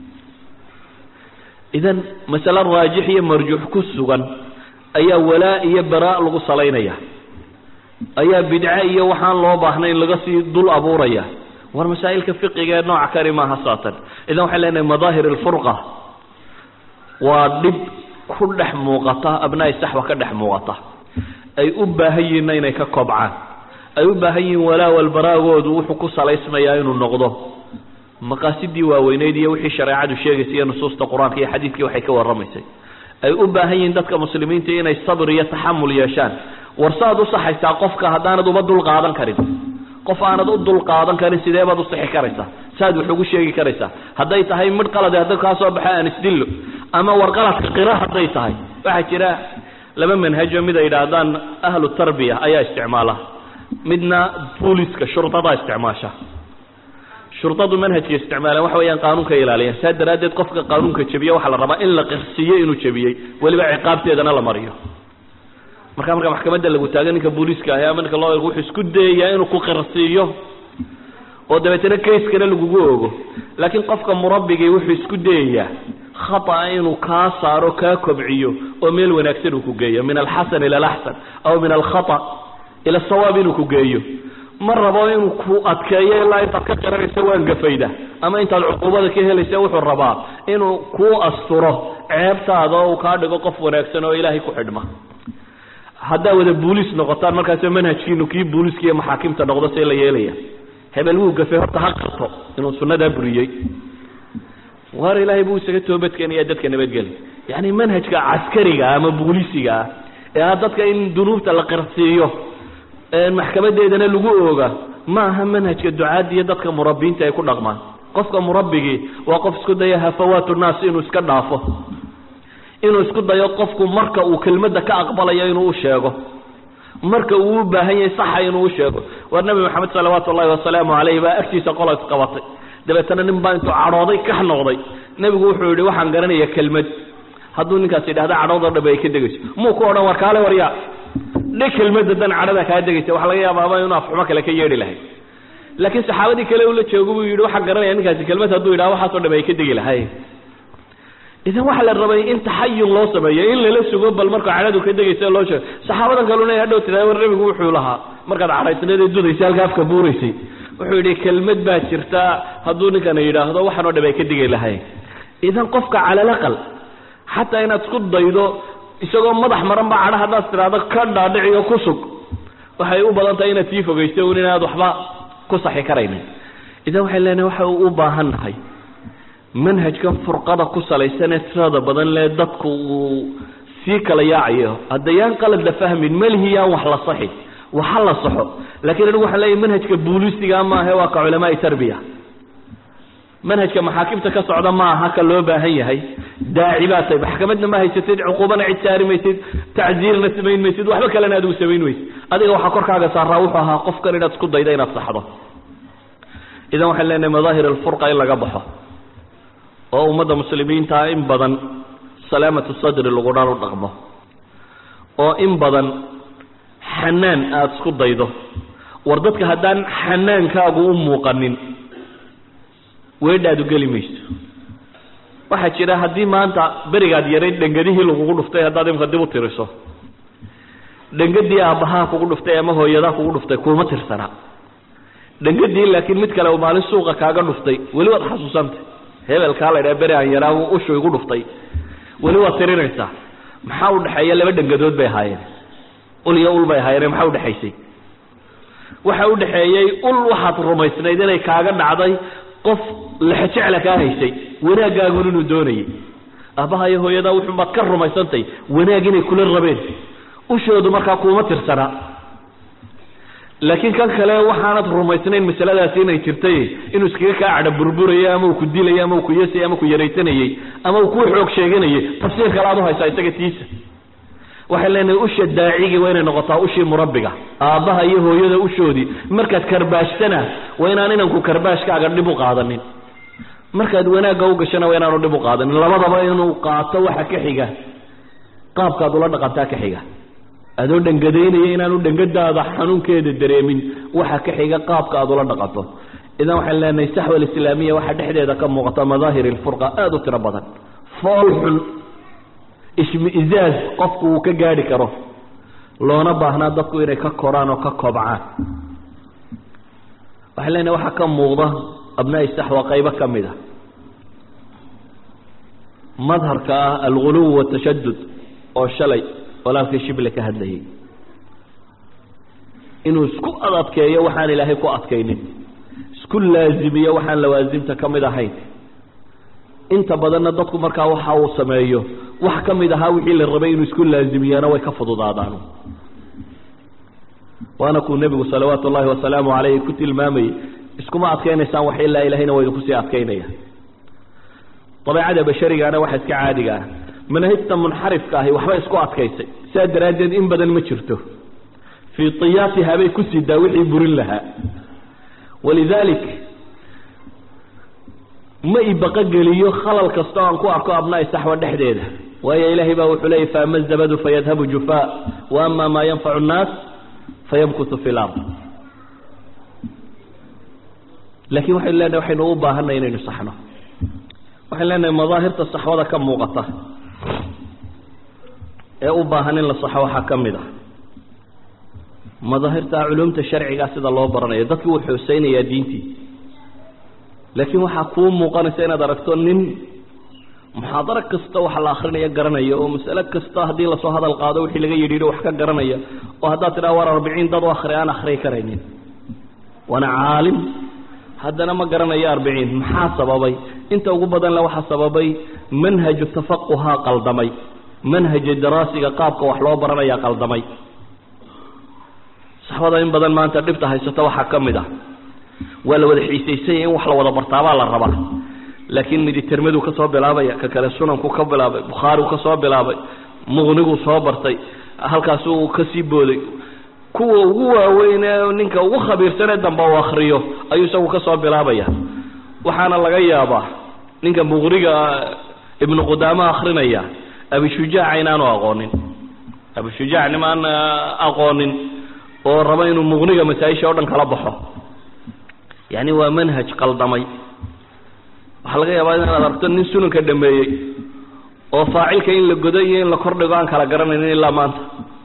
idan masale raajix iyo marjuux ku sugan ayaa walaa iyo baraa lagu salaynaya ayaa bidce iyo waxaan loo baahnayn laga sii dul abuuraya war masaa'ilka fiqiga ee nooca kani maaha saatan idan waxaan leenahay madaahir alfurqa waa dhib ku dhex muuqata abnaa'i saxwa ka dhex muuqata ay u baahan yihiinna inay ka kobcaan ay u baahan yihiin walaa walbaraagoodu wuxuu ku salaysmayaa inuu noqdo maqaasidii waaweyneyd iyo wixii shareecadu sheegaysay iyo nusuusta qur-aanka iyo xadiidkii waxay ka warramaysay ay u baahan yihiin dadka muslimiinta inay sabr iyo taxamul yeeshaan war saaad u saxaysaa qofka haddaanad uba dul qaadan karin qof aanad u dul qaadan karin sidee baad u sixi karaysaa saaad wax ugu sheegi karaysaa hadday tahay midh qalade hadda kaa soo baxa aan isdillo ama war qaladka qira hadday tahay waxaa jira laba manhajo mid ay yidhaahdaan ahlu tarbiya ayaa isticmaala midna booliska shurdadaa isticmaasha shurdadu manhajka isticmaalaan waxa weeyaan qaanuunka ilaaliyan saa daraaddeed qofka qaanuunka jebiya waxaa la rabaa in la qirsiiyo inuu jebiyey weliba ciqaabteedana la mariyo marka marka maxkamadda lagu taago ninka booliiska ahi ama ninka loo wuxuu isku dayayaa inuu ku qirsiiyo oo dabeetana kayskana lagugu ogo laakiin qofka murabbigii wuxuu isku dayayaa khata'a inuu kaa saaro kaa kobciyo oo meel wanaagsan uu ku geeyo min alxasan ila alaxsan aw min alkhata ila asawaab inuu ku geeyo ma rabo inuu ku adkeeyo ilaa intaad ka qiranaysa waan gafayda ama intaad cuquubada ka helaysa wuxuu rabaa inuu kuu asturo ceebtaada oo uu kaa dhigo qof wanaagsan oo ilaahay ku xidhma haddaa wada buulis noqotaan markaasoo manhajkiinu kii buuliska iyo maxaakimta noqdo see la yeelaya hebel wuu gafay horta ha qarto inuu sunnadaa buriyey waar ilaahay buu isaga toobadkeenaya dadka nabadgeli yacni manhajka caskariga ama buulisiga ah ee ah dadka in dunuubta la qirsiiyo maxkamadeedana lagu ooga ma aha manhajka ducaadda iyo dadka murabbiinta ay ku dhaqmaan qofka murabbigii waa qof isku daya hafawaatu naas inuu iska dhaafo inuu isku dayo qofku marka uu kelmadda ka aqbalayo inuu u sheego marka uu u baahan yahay saxa inuu u sheego war nabi maxamed salawaatu ullahi wasalaamu calayh baa agtiisa qola isqabatay dabeetana nin baa intuu cadhooday kax noqday nebigu wuxuu yihi waxaan garanaya kelmad hadduu ninkaas yidhahda cadhoodoo dhabe ay ka degayso muu ku odhan war kaale waryaa dhe kelmadda dan cadhada kaa degaysa waxa laga yaabaaba inuu afxumo kale ka yeedhi lahay laakiin saxaabadii kale ula joogo buu yidhi waxaan garanaya ninkaasi kelmad hadduu yidhaha waxaasoo dhabe ay ka degi lahay idan waxaa la rabay in taxayun loo sameeyo in lala sugo bal markuu cadhadu ka degaysa loo sheego saxaabadan kaluna hadhow tiraa war nebigu wuxuu lahaa markaad cadhaysnayd ee dudaysa halka afka buuraysay wuxuu yidhi kelmad baa jirta hadduu ninkana yidhaahdo waxaanoo dhabe ay ka degi lahay idan qofka calalaqal xataa inaad isku daydo isagoo madax maran ba cadha haddaad tiraahdo ka dhaadhiciyo ku sug waxay u badan tahay inaad sii fogayso un inaad waxba ku saxi karaynin idan waxay leenahay waxa u baahan nahay manhajkan furqada ku salaysanee tirada badan lee dadku uu sii kala yaacayo haddayaan qalad la fahmin malihiyaan wax la saxi waxa la saxo laakiin anigu waxaan leeyahay manhajka buulisiga maahe waa ka culamaai tarbiya manhajka maxaakimta ka socda ma aha ka loo baahan yahay daaci baa tahay maxkamadna ma haysatid cuquubana cid saari maysid tacziirna samayn maysid waxba kalena adigu samayn maysid adiga waxaa korkaaga saaraa wuxuu ahaa qofkan inaad isku dayda inaad saxdo idan waxaan leenahay madaahir alfurqa in laga baxo oo ummadda muslimiintaa in badan salaamatu sadri lagudhan u dhaqmo oo in badan xanaan aada isku daydo war dadka haddaan xanaankaagu u muuqanin weedhaadu geli mayso waxaa jira haddii maanta berigaad yarayd dhengadihii lagugu dhuftay haddaad imka dib u tiriso dhengadii aabbahaa kugu dhuftay ama hooyadaa kugu dhuftay kuuma tirsana dhengadii laakiin mid kale uu maalin suuqa kaaga dhuftay weli waad xasuusantay hebelkaa la ydhaha beri aan yaraa uu ushu igu dhuftay weli waad tirinaysaa maxaa u dhexeeya laba dhengadood bay ahaayeen ul iyo ul bay ahaayeen maxaa udhexaysay waxa u dhexeeyey ul waxaad rumaysnayd inay kaaga dhacday qof lexejecla kaa haysay wanaagaagun inuu doonayay aabbaha iyo hooyadaa wuxuunbaad ka rumaysantay wanaag inay kula rabeen ushoodu markaa kuuma tirsanaa laakiin kan kale waxaanad rumaysnayn masaladaasi inay jirtay inuu iskaga kaa cadha burburayay ama uu ku dilayay ama uu ku yesayay ama ku yaraysanayey ama uu ku xoog sheeganayay tafsiir kale aad u haysaa isaga tiisa waxay leenahay usha daacigii waa inay noqotaa ushii murabbiga aabbaha iyo hooyada ushoodii markaad karbaashtana waa inaan inanku karbaashkaaga dhib u qaadanin markaad wanaagga u gashana waa inaanu dhib u qaadanin labadaba inuu qaato waxa ka xiga qaabkaad ula dhaqantaa ka xiga adoo dhangadaynaya inaanu dhangadaada xanuunkeeda dareemin waxa ka xiga qaabka aad ula dhaqanto idan waxaan leenahay saxwa alislaamiya waxaa dhexdeeda ka muuqata madaahir ilfurqa aada u tiro badan fool xun ishmi-izaaz qofku uu ka gaadhi karo loona baahnaa dadku inay ka koraan oo ka kobcaan waxaan leenahay waxaa ka muuqda abnaa-i saxwa qaybo ka mid a madharka ah alguluw watashadud oo shalay walaalkii shible ka hadlayay inuu isku adadkeeyo waxaan ilaahay ku adkaynin isku laazimiyo waxaan lawaasimta ka mid ahayn inta badanna dadku markaa waxa uu sameeyo wax ka mid ahaa wixii la rabay inuu isku laazimiyana way ka fududaadaan waana kuu nebigu salawaatu ullahi wasalaamu calayhi ku tilmaamayey iskuma adkaynaysaan wax ilaa ilahayna waa idinku sii adkaynaya dabeicada basharigana waxa iska caadiga ah manahijta munxarifka ahi waxba isku adkaysay sidaa daraaddeed in badan ma jirto fii tiyaatiha bay ku sidaa wixii burin lahaa walidaalik ma ibaqogeliyo khalal kasta o aan ku arko abnaa'i saxwa dhexdeeda waayo ilaahay baa wuxuu leeyay faama zabadu fayadhabu jufaa wa ama maa yanfacu nnaas fayamkutu fi lard laakiin waxaynu leenahay waxaynu u baahanay inaynu saxno waxaynu leenahay madaahirta saxwada ka muuqata ee u baahan in la saxo waxaa ka mid ah madaahirta culumta sharcigaa sida loo baranayo dadkii wuu xooseynayaa diintii laakiin waxaa kuu muuqanaysa inaad aragto nin muxaadaro kasta waxa la akrinaya garanaya oo masale kasta haddii lasoo hadal qaado wixii laga yidhi wax ka garanaya oo haddaad tidhaha war arbiciin dad u akri aan akriyi karaynin waana caalim haddana ma garanayo arbiciin maxaa sababay inta ugu badan le waxaa sababay manhaju tafaquhaa qaldamay manhaja daraasiga qaabka wax loo baranayaa qaldamay saxbada in badan maanta dhibta haysata waxaa ka mid ah waa la wada xiisaysanya in wax la wada bartaabaa la rabaa laakiin miditermadu ka soo bilaabaya ka kale sunanku ka bilaabay bukhaarigu ka soo bilaabay muqnigu soo bartay halkaasuu kasii booday kuwa ugu waaweyn ee ninka ugu khabiirsanee dambe u akriyo ayuu isagu ka soo bilaabaya waxaana laga yaabaa ninka muqniga ibnu qudaama akrinaya abishujaaca inaanu aqoonin abishujaac nimaan aqoonin oo raba inuu muqniga masaa-isha o dhan kala baxo yani waa manhaj qaldamay waxaa laga yaabaa inaad aragto nin sunanka dhameeyey oo faacilka in la godo iyo in la kordhigo aan kala garanaynin ilaa maanta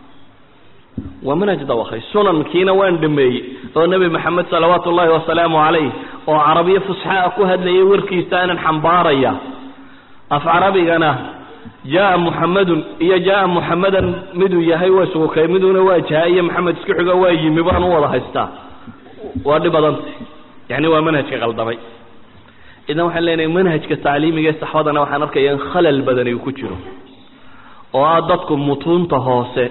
waa manhaj dawakay sunankiina waan dhameeyey oo nebi maxamed salawaatu ullahi wasalaamu calayh oo carabiyo fusxaa ku hadlayay warkiisa aanan xambaaraya af carabigana jaa muxamedun iyo jaa muxamedan miduu yahay waa isugukay miduna waa jaha iyo maxamed isku xigo waa yimi baan u wada haystaa waa dhib badanta yani waa manhajka qaldamay idan waxaan leenahay manhajka tacliimiga ee saxwadana waxaan arkaya in khalal badani uu ku jiro oo ah dadku mutuunta hoose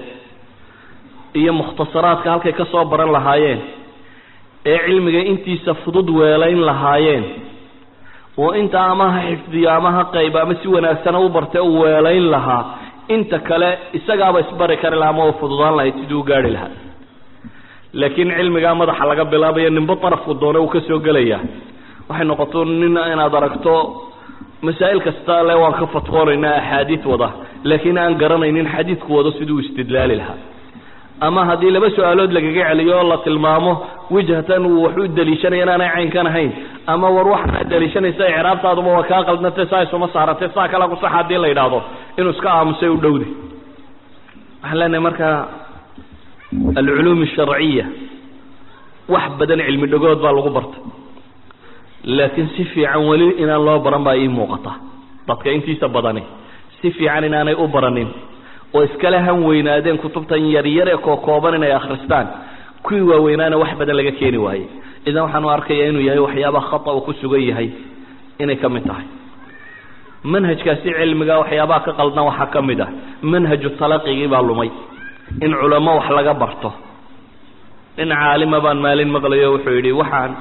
iyo mukhtasaraadka halkay ka soo baran lahaayeen ee cilmiga intiisa fudud weelayn lahaayeen oo inta ama ha xifdiyo ama ha qayb ama si wanaagsana u bartay u weelayn lahaa inta kale isagaaba isbari kari lahaa ama u fududaan lahayd siduu u gaari lahaa laakiin cilmigaa madaxa laga bilaabayo ninbo darafku doone uu ka soo gelaya waxay noqoto nin inaad aragto masaa'il kasta le waan ka fatwoonaynaa axaadiid wada laakiin aan garanaynin xadiidku wado siduu istidlaali lahaa ama haddii laba su-aalood lagaga celiyo oo la tilmaamo wijhatan uu wax u daliishanaya inaanay caynkan ahayn ama war waxaad daliishanaysa icraabtaaduba waa kaa qaldnatay saa isuma saarantay saa kala ku sax haddii la yidhaahdo inuu iska aamusay u dhowday waxaan leenahay marka alculuum asharciya wax badan cilmi dhagood baa lagu bartay laakiin si fiican weli inaan loo baran baa ii muuqata dadka intiisa badani si fiican inaanay u baranin oo iskala han weynaadeen kutubtan yaryar ee kookooban inay akhristaan kuwii waaweynaana wax badan laga keeni waayey idan waxaanu arkaya inuu yahay waxyaabaha khata uu ku sugan yahay inay ka mid tahay manhajkaasi cilmiga waxyaabaha ka qaldan waxaa ka mid ah manhaju talaqigii baa lumay in culamo wax laga barto nin caalima baan maalin maqlayo wuxuu yidhi waxaan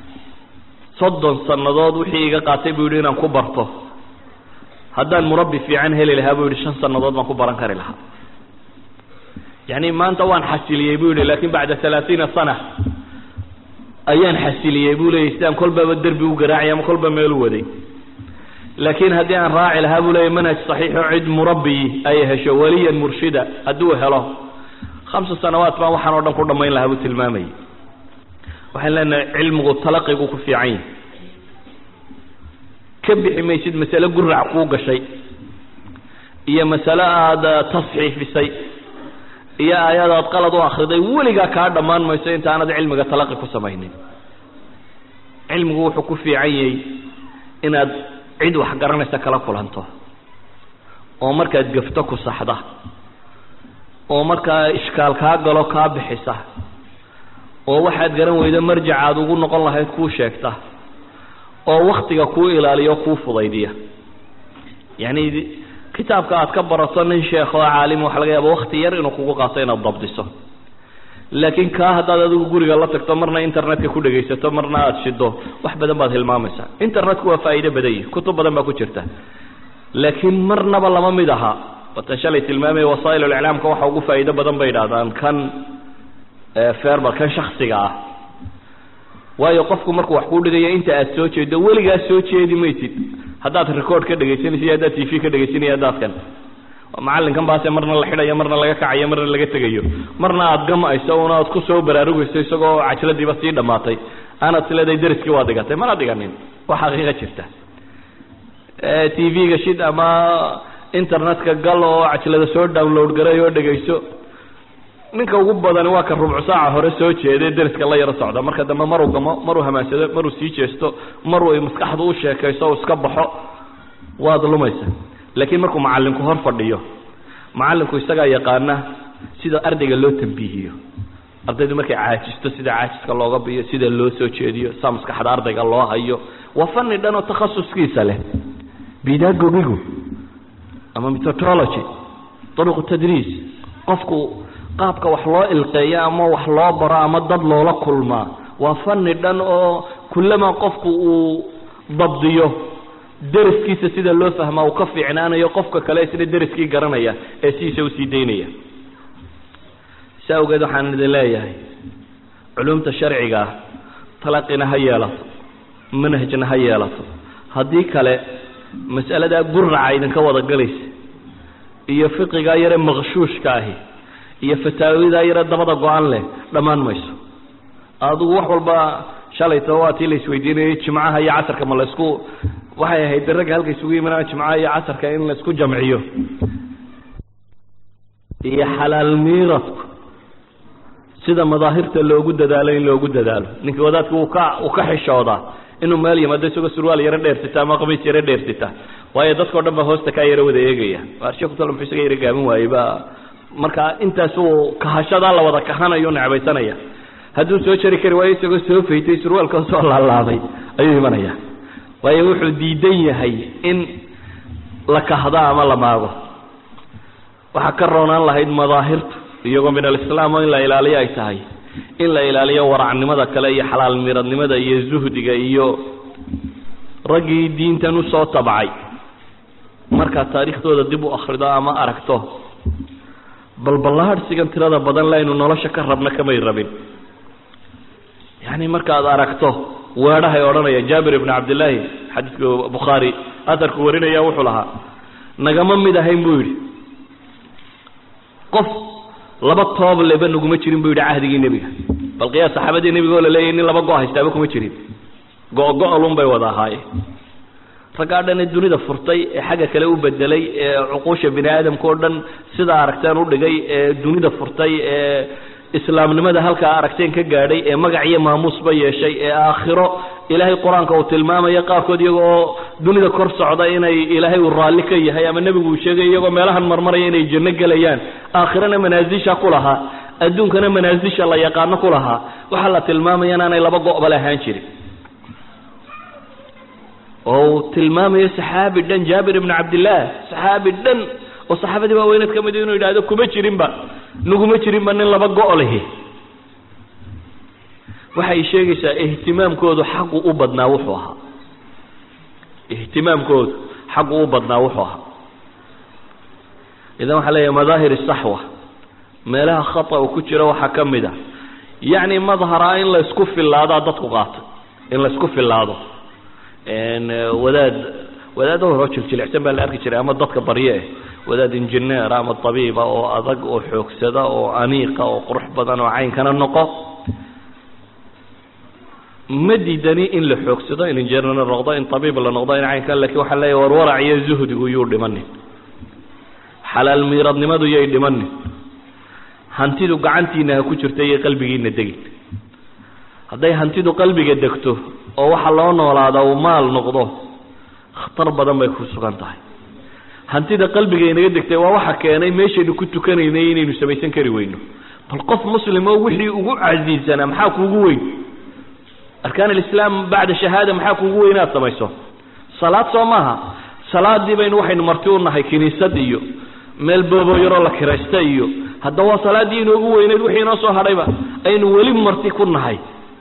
soddon sannadood wixii iga qaatay buu yidhi inaan ku barto haddaan murabbi fiican heli lahaa buu yidhi shan sannadood baan ku baran kari lahaa yacni maanta waan xasiliyey buu yidhi laakiin bacda halaatiina sana ayaan xasiliyey buu leeyay sidaan kolbaba derbi u garaacay ama kolba meel u waday laakiin haddii aan raaci lahaa buu leeyay manhaj saxiixo cid murabbiyi ay hesho waliyan murshida hadduu helo khamsa sanawaat baan waxaan oo dhan ku dhammayn lahaa buu tilmaamayay waxaan leenahay cilmigu talaqigu ku fiican yahay ka bixi maysid masale gurac kuu gashay iyo masale aada tasxiifisay iyo aayadaad qalad u akriday weligaa kaa dhammaan mayso inta aanad cilmiga talaqi ku samaynin cilmigu wuxuu ku fiican yahay inaad cid wax garanaysa kala kulanto oo markaad gafto ku saxda oo markaa ishkaal kaa galo kaa bixisa oo waxaad garan weydo marjac aad ugu noqon lahayd kuu sheegta oo waktiga kuu ilaaliyo kuu fudaydiya yacni kitaabka aad ka barato nin sheekh oo caalim waxa laga yaaba wakti yar inuu kugu qaato inaad dabdiso laakiin kaa haddaad adigu guriga la tagto marna internetka ku dhegaysato marna aada shido wax badan baad hilmaamaysaa internetku waa faa'iido badan yihi kutub badan baa ku jirta laakiin marnaba lama mid aha watan shalay tilmaamaya wasaa'il iclaamka waxa ugu faa'iido badan bay idhahdaan kan ferber kan shaksiga ah waayo qofku markuu wax kuu dhigayo inta aad soo jeedo weligaa soo jeedi maysid haddaad record ka dhegaysanaysa iyo haddaad t v ka dhegaysanaya haddaadkan macallinkan baase marna la xidhayo marna laga kacayo marna laga tegayo marna aad gamayso una aad ku soo baraarugayso isagoo cajladiiba sii dhammaatay aanaad isleedahay deriskii waa dhigatay mana dhiganin waa xaqiiqa jirta t v-ga shid ama internetka gal oo cajlada soo download garay oo dhegayso ninka ugu badani waa ka rubcu saaca hore soo jeeday deriska la yaro socda marka dambe maruu gamo maruu hamaansado maruu sii jeesto maruu maskaxdu u sheekayso o iska baxo waad lumaysa laakiin markuu macalinku hor fadhiyo macalinku isagaa yaqaana sida ardayga loo tambiihiyo ardaydu markay caajisto sida caajiska looga biyo sida loo soo jeediyo saa maskaxda ardayga loo hayo waa fani dhan oo takhasuskiisa leh bidagogigu ama methodology daruqu tadriis qofku qaabka wax loo ilqeeyo ama wax loo baro ama dad loola kulmaa waa fani dhan oo kullama qofku uu dabdiyo deriskiisa sida loo fahmaa uu ka fiicnaanayo qofka kale isna deriskii garanaya ee sidiisa usii daynaya si awgeed waxaan idin leeyahay culumta sharciga ah talaqina ha yeelato manhajna ha yeelato haddii kale mas'aladaa guraca idinka wada galaysa iyo fiqigaa yare maqshuushka ahi iyo fataawidaa yare dabada go-an leh dhammaan mayso adigu wax walba shalayto waa tii la isweydiinayay jimcaha iyo casarka ma laysku waxay ahayd ragga halka isugu yimaadaan jimcaha iyo casarka in laysku jamciyo iyo xalaal miiradku sida madaahirta loogu dadaalo in loogu dadaalo ninka wadaadka uu ka uu ka xishoodaa inuu meel yimaado isagoo surwaal yaro dheersita ama qamiis yaro dheersita waayo dadkao dhan ba hoosta kaa yaro wada eegaya sheekutala muxuu isaga yaro gaamin waayey ba marka intaas uu kahashadaa la wada kahanayo necbaysanaya hadduu soo jari kari waayo isagoo soo faytay surwaalka soo laalaabay ayuu imanaya waayo wuxuu diidan yahay in la kahdo ama la maago waxaa ka roonaan lahayd madaahirtu iyagoo min alislaam oo in la ilaaliyo ay tahay in la ilaaliyo waracnimada kale iyo xalaal miradnimada iyo zuhdiga iyo raggii diintan usoo tabcay markaad taariikhdooda dib u akrido ama aragto balballaadhsigan tirada badan le aynu nolosha ka rabna kamay rabin yacni markaad aragto weedhahay odhanaya jaabir ibni cabdillaahi xadiidka bukhaari atarku warinaya wuxuu lahaa nagama mid ahayn buu yidhi qof laba toob leba naguma jirin buu yidhi cahdigii nebiga bal qiyaas saxaabadii nebiga oo la leeyahy nin laba go' haystaaba kuma jirin go-go-olun bay wada ahaayeen raggaa dhan ee dunida furtay ee xagga kale u bedelay ee cuquusha bini aadamka oo dhan sidaa aragteen u dhigay ee dunida furtay ee islaamnimada halkaa aragteen ka gaadhay ee magac iyo maamuusba yeeshay ee aakhiro ilaahay qur-aanka uu tilmaamaya qaarkood iyagoo dunida kor socda inay ilaahay uu raalli ka yahay ama nebigu uu sheegay iyagoo meelahan marmaraya inay janno gelayaan aakhirana manaasisha ku lahaa adduunkana manaasisha la yaqaano ku lahaa waxaa la tilmaamaya inaanay laba go'ba la ahaan jirin oo uu tilmaamayo saxaabi dhan jaabir ibni cabdillaah saxaabi dhan oo saxaabadii waaweyneed ka mid inuu yidhahdo kuma jirinba naguma jirinba nin laba go' lehi waxay sheegaysaa ihtimaamkoodu xaqu u badnaa wuxuu ahaa ihtimaamkoodu xaqu u badnaa wuxuu ahaa idan waxaa leeyahay madaahir saxwa meelaha khata u ku jira waxaa ka mid a yacni madhara in laysku filaadaa dadku qaatay in laysku filaado wadaad wadaado horoo jiljilicsan baa la arki jiray ama dadka barye eh wadaad injineer ama tabiiba oo adag oo xoogsada oo aniiqa oo qurux badan oo caynkana noqo ma diidani in la xoogsado in injineer la noqdo in tabiib la noqdo in caynka lakin waxaa leeyahy warwarac iyo zuhdigu yuu dhimanin xalaal miiradnimadu yay dhimanin hantidu gacantiina ha ku jirta iyo qalbigiina degin hadday hantidu qalbiga degto oo waxa loo noolaada uu maal noqdo khatar badan bay ku sugan tahay hantida qalbiga inaga degtay waa waxa keenay meeshaynu ku tukanaynay inaynu samaysan kari weyno bal qof muslim oo wixii ugu casiisanaa maxaa kuugu weyn arkaan alislaam bacda shahaada maxaa kuugu weyn inaad samayso salaad soo maaha salaadii baynu waxaynu marti u nahay kiniisad iyo meel boobo yaroo la kiraysta iyo hadda waa salaaddii inoogu weyneyd wixii inoo soo hadhayba aynu weli marti ku nahay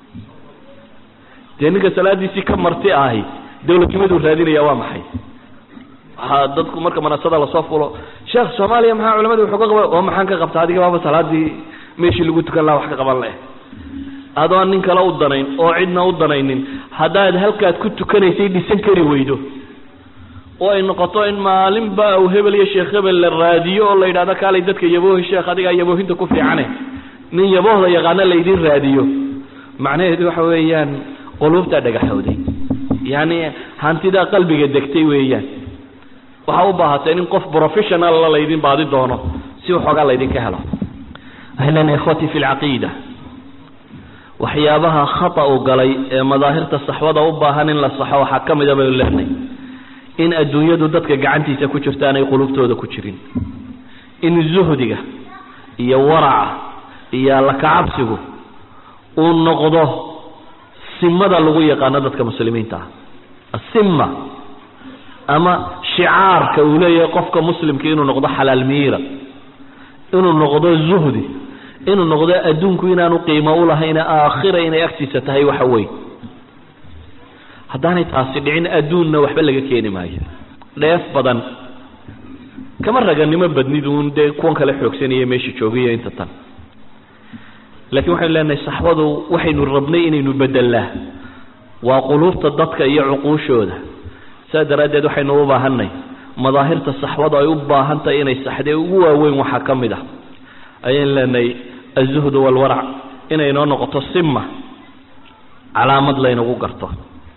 dee ninka salaadiisii ka marti ahi dawladnimaduu raadinaya waa maxay waxaa dadku marka manasada lasoo fulo sheekh soomaaliya maxaa culamada wuxuu ka qaba oo maxaan ka qabta adiga baaba salaadii meeshii lagu tukan laha wax ka qaban leh adoon nin kale u danayn oo cidna u danaynin haddaad halkaad ku tukanaysay dhisan kari weydo oo ay noqoto in maalinba aw hebel iyo sheekh hebel la raadiyo oo la yidhahdo kaalay dadka yaboohi sheekh adigaa yaboohinta ku fiicane nin yaboohda yaqaana laydin raadiyo macnaheedu waxa weeyaan quluubtaa dhagaxowday yacni hantidaa qalbiga degtay weeyaan waxaa u baahateen in qof professionalla laydin baadi doono si waxoogaa laydinka helo waxay leenahay ikhwatii fi lcaqiida waxyaabaha khata u galay ee madaahirta saxwada u baahan in la saxo waxaa ka mida baynu leenahay in adduunyadu dadka gacantiisa ku jirta aanay qulubtooda ku jirin in zuhdiga iyo waraca iyo allakacabsigu uu noqdo simada lagu yaqaano dadka muslimiinta ah asimma ama shicaarka uu leeyahay qofka muslimka inuu noqdo xalaal miira inuu noqdo zuhdi inuu noqdo adduunku inaanu qiimo u lahayna aakhira inay agtiisa tahay waxa weyn haddaanay taasi dhicin adduunna waxba laga keeni maayo dheef badan kama raganimo badniduun dee kuwan kale xoogsanaya meesha joogayo inta tan laakiin waxaynu leenahay saxbadu waxaynu rabnay inaynu bedelnaa waa quluubta dadka iyo cuquushooda saas daraaddeed waxaynu u baahanay madaahirta saxbadu ay u baahan tahay inay saxdee ugu waaweyn waxaa ka mid ah ayaynu leenahay azuhdu walwarac inay noo noqoto sima calaamad laynagu garto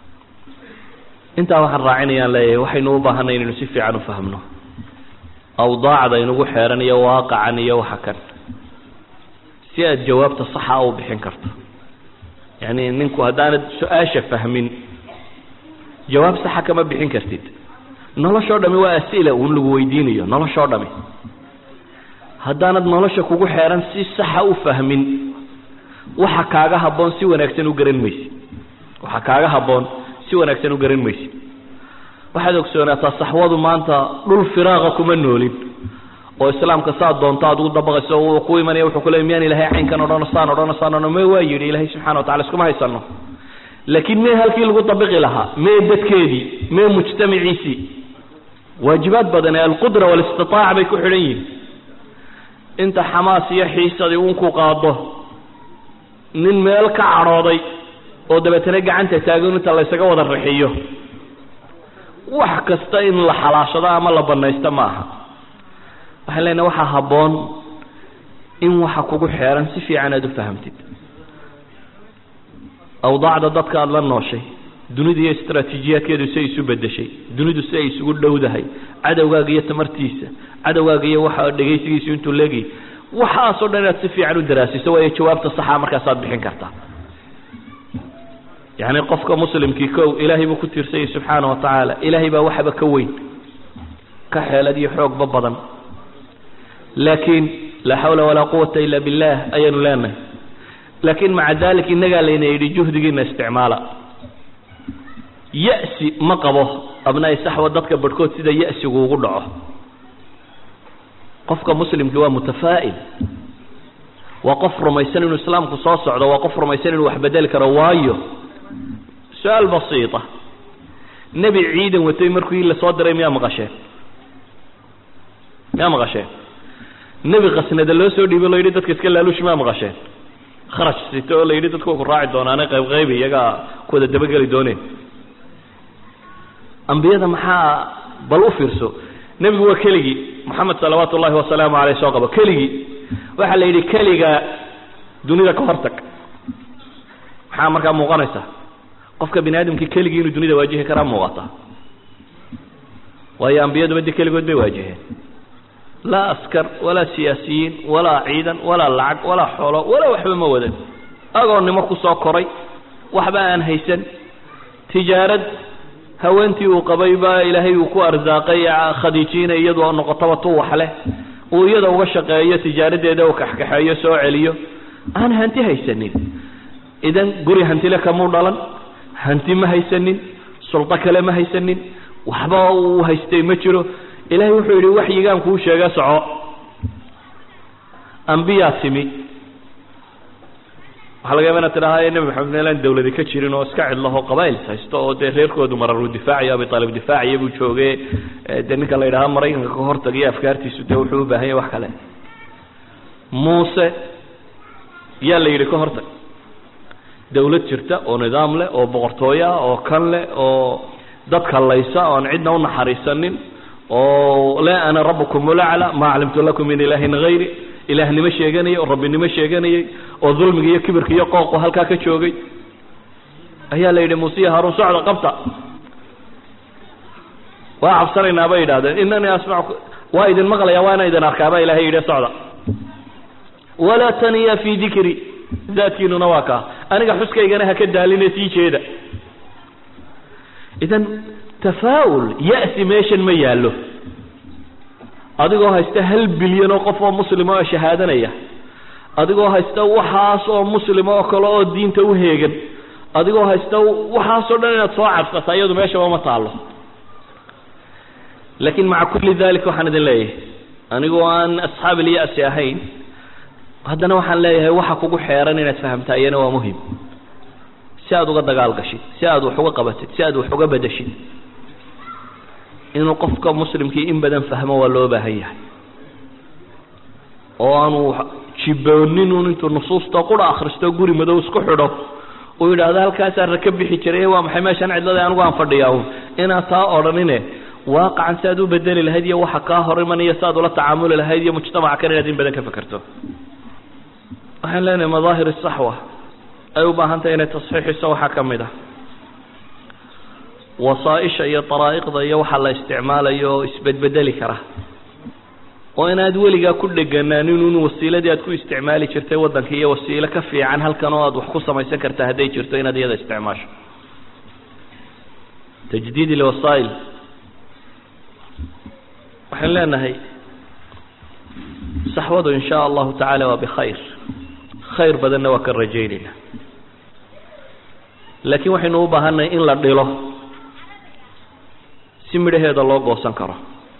intaa waxaan raacinayaan leeyahay waxaynu u baahanay inaynu si fiican u fahmno awdaacda inugu xeeran iyo waaqacan iyo waxa kan si aad jawaabta saxa u bixin karto yacni ninku haddaanad su-aasha fahmin jawaab saxa kama bixin kartid noloshoo dhami waa as'ila uun lagu weydiinayo noloshoo dhami haddaanad nolosha kugu xeeran si saxa u fahmin waxa kaaga habboon si wanaagsan u garan maysid waxa kaaga habboon si wanaagsan u garan maysid waxaad ogsoonaataa saxwadu maanta dhul firaaqa kuma noolin oo islaamka saa doonto aad ugu dabaqayso uu ku imanaya wuxuu ku leey miyaan ilahay caynkan odhano saan odhano saan odhano me waa yidhi ilaahay subxana watacala iskuma haysano laakiin mee halkii lagu dabiqi lahaa mee dadkeedii mee mujtamaciisii waajibaad badan ee alqudra waalistitaaca bay ku xidhan yihin inta xamaas iyo xiisadii uunku qaado nin meel ka cadhooday oo dabeetana gacanta taagan inta laysaga wada rixiyo wax kasta in la xalaashado ama la banaysto ma aha waxaan leenahay waxaa habboon in waxa kugu xeeran si fiican aada u fahamtid awdaacda dadka aada la nooshay dunidu iyo istraatiijiyaadkeedu si ay isu bedeshay dunidu si ay isugu dhowdahay cadowgaaga iyo tamartiisa cadowgaaga iyo waxa dhegaysigiisu intuu leegay waxaasoo dhan inaad si fiican u daraasiso waayo jawaabta saxa markaasaad bixin kartaa yacni qofka muslimkii kow ilaahay buu ku tiirsanyay subxaana wa tacaala ilaahay baa waxba ka weyn ka xeelad iyo xoogba badan laakiin laa xawla walaa quwata ila billah ayaanu leenahay laakiin maca dalik innagaa layna yidhi juhdigiina isticmaala ya'si ma qabo abnaai saxwa dadka barhkood sida ya'sigu ugu dhaco qofka muslimkii waa mutafaa'il waa qof rumaysan inuu islaamku soo socdo waa qof rumaysan inuu wax bedeli karo waayo su-aal basiita nebi ciidan watay markii la soo diray miyaa maqasheen miyaa maqasheen nebi khasnada loo soo dhiibo la yidhi dadka iska laaluush miyaa maqasheen kharaj sito oo la yidhi dadku ku raaci doonaane qayb qayb iyagaa ku wada dabageli dooneen ambiyada maxaa bal u fiirso nebigu waa keligii moxamed salawaatu ullahi wasalaamu caleyh soo qabo keligii waxaa la yidhi keliga dunida ka hortag maxaa markaa muuqanaysa qofka bini aadamkii keligii inuu dunida waajihi karaa muuqata waayo ambiyaduba dee keligood bay waajiheen laa askar walaa siyaasiyiin walaa ciidan walaa lacag walaa xoolo walaa waxba ma wadan agoonnimo ku soo koray waxba aan haysan tijaarad haweentii uu qabay baa ilaahay uu ku arsaaqay khadiijiina iyadu oo noqotaba tu wax leh uu iyada uga shaqeeyo tijaaradeeda uu kaxkaxeeyo soo celiyo aan hanti haysanin idan guri hantile kamuu dhalan hanti ma haysanin suldo kale ma haysanin waxba uu haystay ma jiro ilaahay wuxuu yidhi waxyigaan kuu sheega soco ambiyaa timi waxaa laga yaba inaad tidhahda nebi maxamed meelaan dawladi ka jirin oo iska cidlaho qabaa'ils haysto oo dee reerkoodu mararuu difaacayo abi taalib difaaciya buu jooge dee ninka la yidhaha maraykanka ka hortagaya afkaartiisu dee wuxuu u baahan yahay wax kale muuse yaa la yidhi ka hortag dawlad jirta oo nidaam leh oo boqortooyo ah oo kan leh oo dadka laysa oon cidna u naxariisanin oo laa ana rabukum ulacla maa aclimtu lakum min ilaahin hayri ilaahnimo sheeganayay oo rabbinimo sheeganayay oo dulmiga iyo kibirka iyo qooqu halkaa ka joogay ayaa la yidhi muuse iyo haruun socda qabta waa cabsanaynaa bay yidhahdeen inanii asmacu waa idin maqlaya waa inaan idin arkaa baa ilahay yidhi socda walaa taniya fii dikri daadkiinuna waa kaa aniga xuskaygana ha ka daaline sii jeeda idan tafaa'ul ya'si meeshan ma yaallo adigoo haysta hal bilyan oo qof oo muslima oo shahaadanaya adigoo haysta waxaas oo muslima oo kale oo diinta u heegan adigoo haysta waxaasoo dhan inaad soo cabsata iyadu meeshaba ma taallo laakiin maca kulli dalik waxaan idin leeyahay anigoo aan asxaab ilya'si ahayn haddana waxaan leeyahay waxa kugu xeeran inaad fahamtaa iyana waa muhim si aad uga dagaal gashid si aad wax uga qabatid si aad wax uga bedeshid inuu qofka muslimkii in badan fahmo waa loo baahan yahay oo aanu jibooninun intuu nusuusta qura akhristo guri madow isku xidho uu yidhaahdo halkaasaan raka bixi jiray waa maxay meeshaan cidlada anigu aan fadhiyaa un inaad taa odhanine waaqacan si aad u bedeli lahayd iyo waxa kaa hor imanaya si aad ula tacaamuli lahayd iyo mujtamaca kan inaad in badan ka fekerto waxaan leenahay madaahir saxwa ay u baahan tahay inay tasxiixiso waxaa ka mid ah wasaaisha iyo daraa'iqda iyo waxa la isticmaalayo oo isbedbedeli kara oo inaad weligaa ku dheganaanin un wasiiladii aad ku isticmaali jirtay waddanka iyo wasiilo ka fiican halkan oo aad wax ku samaysan karta hadday jirto inaad iyada isticmaasho tajdiid ilwasaa'il waxaan leenahay saxwadu in shaa allahu tacaala waa bikhayr khayr badanna waa ka rajaynayna laakiin waxaynu u baahannahay in la dhilo si midhaheeda loo goosan karo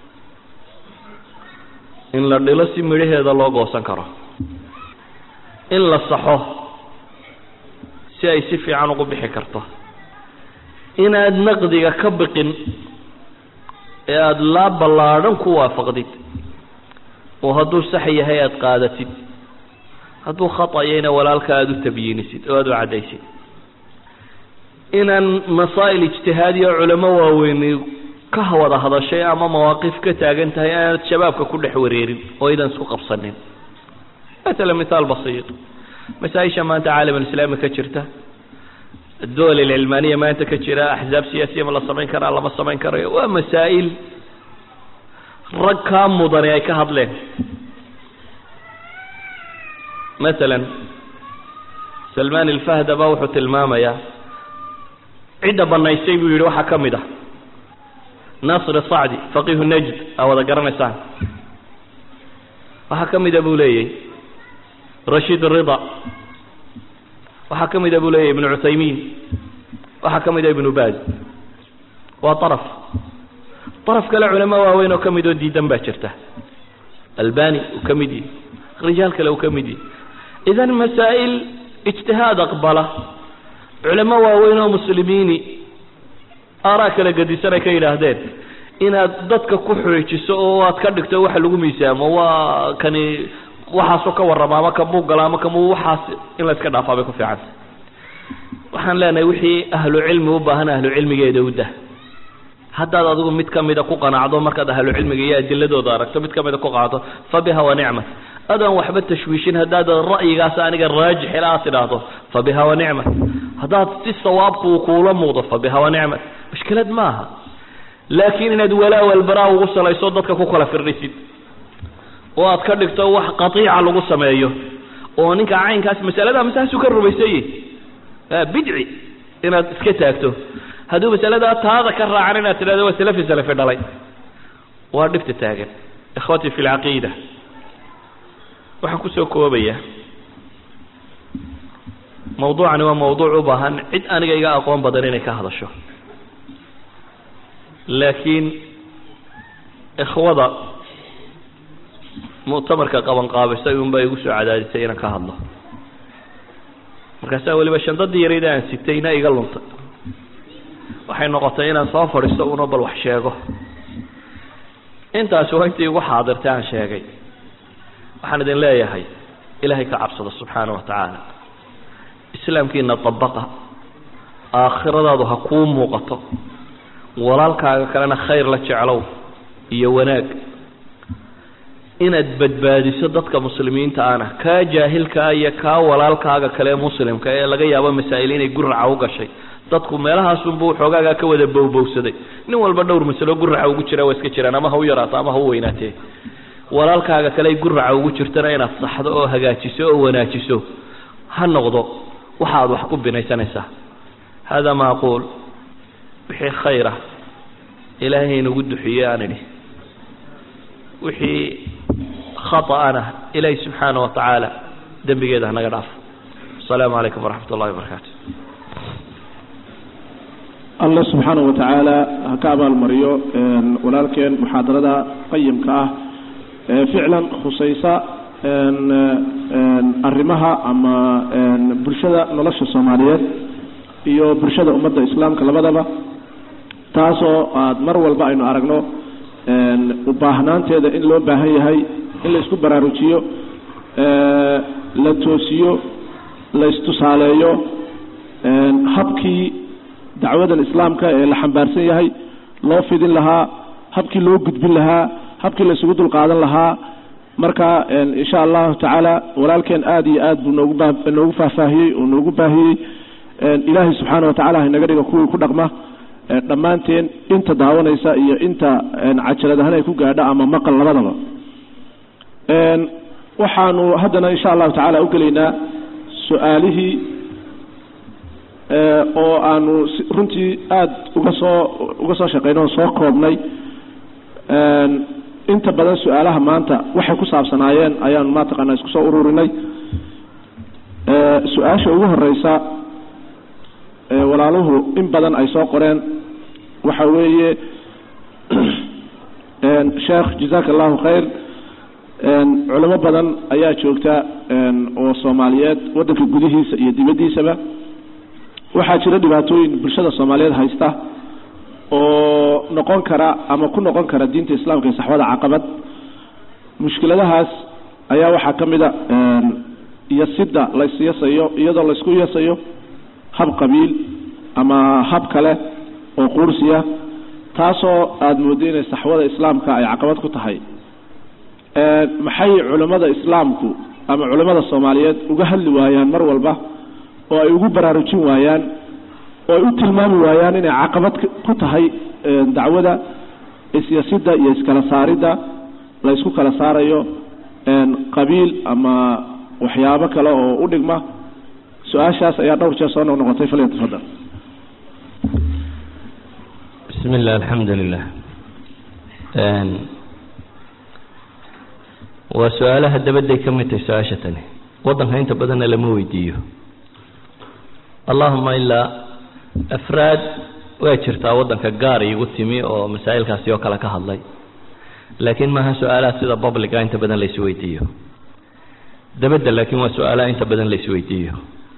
in la dhilo si midhaheeda loo goosan karo in la saxo si ay si fiican ugu bixi karto inaad naqdiga ka biqin ee aada laa ballaadhan ku waafaqdid oo hadduu sax yahay aada qaadatid hadduu khatayayna walaalka aada u tabyiinisid oo aada u caddaysid inaan masaa'il ijtihaadiya culamo waaweyni ka wada hadashay ama mawaaqif ka taagan tahay aanad shabaabka ku dhex wareerin oo idan isku qabsanin matala mithaal basiit masaa-isha maanta caalamulislaami ka jirta الدول العلمانية ما أنت كجرا أحزاب سياسية ما لا سمين كرا لا ما سمين كرا ومسائل ركا مضني أي كهض له مثلا سلمان الفهد بوحة الماما يا عدة بنايسي بيروح كمدة ناصر الصعدي فقيه النجد أو ذا قرن سان وحكمد أبو لي رشيد الرضا waxaa ka mid a buu leeyahy ibnu cuthaymiin waxaa ka mid a ibnu baaz waa araf araf kale culamo waaweyn oo ka mid oo diidan baa jirta albani uu ka mid yihi rijaal kale uu ka mid yihi idan masaa'il ijtihaad aqbala culamo waaweyn oo muslimiini aaraa kala gedisan ay ka yidhaahdeen inaad dadka ku xoojiso oo aad ka dhigto waxa lagu miisaamo waa kani waxaasoo ka warrama ama kamuu gala ama kamuu waxaas in la iska dhaafaa bay ku fiicanta waxaan leenahay wixii ahlu cilmi u baahan ahlu cilmigeeda u dah haddaad adigu mid kamida ku qanacdo markaad ahlu cilmiga iyo adiladooda aragto mid kamida ku qaado fa biha wa nicmat adaan waxba tashwiishin haddaad ra'yigaas aniga raajix ila aad tidhaahdo fa biha wa nicmat haddaad si sawaabku uu kuula muuqdo fa biha wa nicmat mushkilad maaha laakiin inaad walaa walbaraa ugu salayso dadka ku kala firdhisid oo aad ka dhigto wax qatiica lagu sameeyo oo ninka caynkaas masalada masaasuu ka rumaysanye bidci inaad iska taagto hadduu masaladaa taada ka raacan inaad tidhahdo waa salafi salafi dhalay waa dhibta taagan ikhwatii fi lcaqiida waxaan kusoo koobaya mawduucani waa mawduuc u baahan cid aniga iga aqoon badan inay ka hadasho laakiin ikhwada muctamarka qaban qaabisay unbaa igu soo cadaadisay inaan ka hadlo markaasaa weliba shandadii yarayda aan sitayna iga luntay waxay noqotay inaan soo fadhiisto una bal wax sheego intaasi waa intii igu xaadirtay aan sheegay waxaan idin leeyahay ilaahay ka cabsado subxaana wa tacaala islaamkiina dabaqa aakhiradaadu ha kuu muuqato walaalkaaga kalena khayr la jeclow iyo wanaag inaad badbaadiso dadka muslimiinta ana kaa jaahilkaa iyo kaa walaalkaaga kale muslimka ee laga yaabo masaa'il inay guraca u gashay dadku meelahaasunbuu xoogaagaa ka wada bowbowsaday nin walba dhowr masalo guraca ugu jira waa iska jiraan ama ha u yaraato ama ha u weynaatee walaalkaaga kale ay guraca ugu jirtana inaad saxdo oo hagaajiso oo wanaajiso ha noqdo waxaad wax ku binaysanaysaa hada ma aquul wixii khayra ilaahay inagu duxiye aan idhi wixii khaطa'ana ilaahay subxaana wa tacaala dembigeeda hanaga dhaafo asalaamu calaykum waraxmat ullahi wabarakaatu allah subxaana wa tacaala ha ka abaalmariyo walaalkeen muxaadarada qayimka ah ee ficlan khusaysa arrimaha ama bulshada nolosha soomaaliyeed iyo bulshada ummadda islaamka labadaba taasoo aada mar walba aynu aragno ubaahnaanteeda in loo baahan yahay in la isku baraarujiyo la toosiyo la istusaaleeyo habkii dacwadan islaamka ee la xambaarsan yahay loo fidin lahaa habkii loo gudbin lahaa habkii la isugu dulqaadan lahaa marka insha allahu tacaala walaalkeen aada iyo aad buu noogu baa noogu faahfaahiyey oo noogu baahiyey ilaahay subxaana wa tacala haynaga dhiga kuwii ku dhaqma dhammaanteen inta daawanaysa iyo inta cajalad ahaan ay ku gaadho ama maqal labadaba waxaanu haddana insha allahu tacaala ugelaynaa su-aalihii oo aanu runtii aada uga soo uga soo shaqeynay oo soo koobnay inta badan su-aalaha maanta waxay ku saabsanaayeen ayaanu mataqaanaa isku soo ururinay su-aasha ugu horeysa walaaluhu in badan ay soo qoreen waxa weeye sheekh jazaaka allahu khayr culimo badan ayaa joogta oo soomaaliyeed waddanka gudihiisa iyo dibaddiisaba waxaa jira dhibaatooyin bulshada soomaaliyeed haysta oo noqon kara ama ku noqon kara diinta islaamka iyo saxwada caqabad mushkiladahaas ayaa waxaa ka mid a yasida laysyasayo iyadoo laysku yasayo hab qabiil ama hab kale oo quursiya taasoo aada moodo inay saxwada islaamka ay caqabad ku tahay maxay culimmada islaamku ama culimmada soomaaliyeed uga hadli waayaan mar walba oo ay ugu baraarujin waayaan oo ay u tilmaami waayaan inay caqabad ku tahay dacwada isyasida iyo iskala saaridda la ysku kala saarayo qabiil ama waxyaabo kale oo u dhigma su-aashaas ayaa dhowr jeer soo noqnoqotay falya tafadal bismi illah alxamdu lilah waa su-aalaha dabadday ka mid tahay su-aasha tani waddanka inta badanna lama weydiiyo allahuma ilaa afraad waa jirtaa waddanka gaar iigu timi oo masaa'ilkaasi oo kale ka hadlay laakiin maaha su-aalaha sida publica inta badan la isweydiiyo dabadda laakiin waa su-aalaha inta badan la isweydiiyo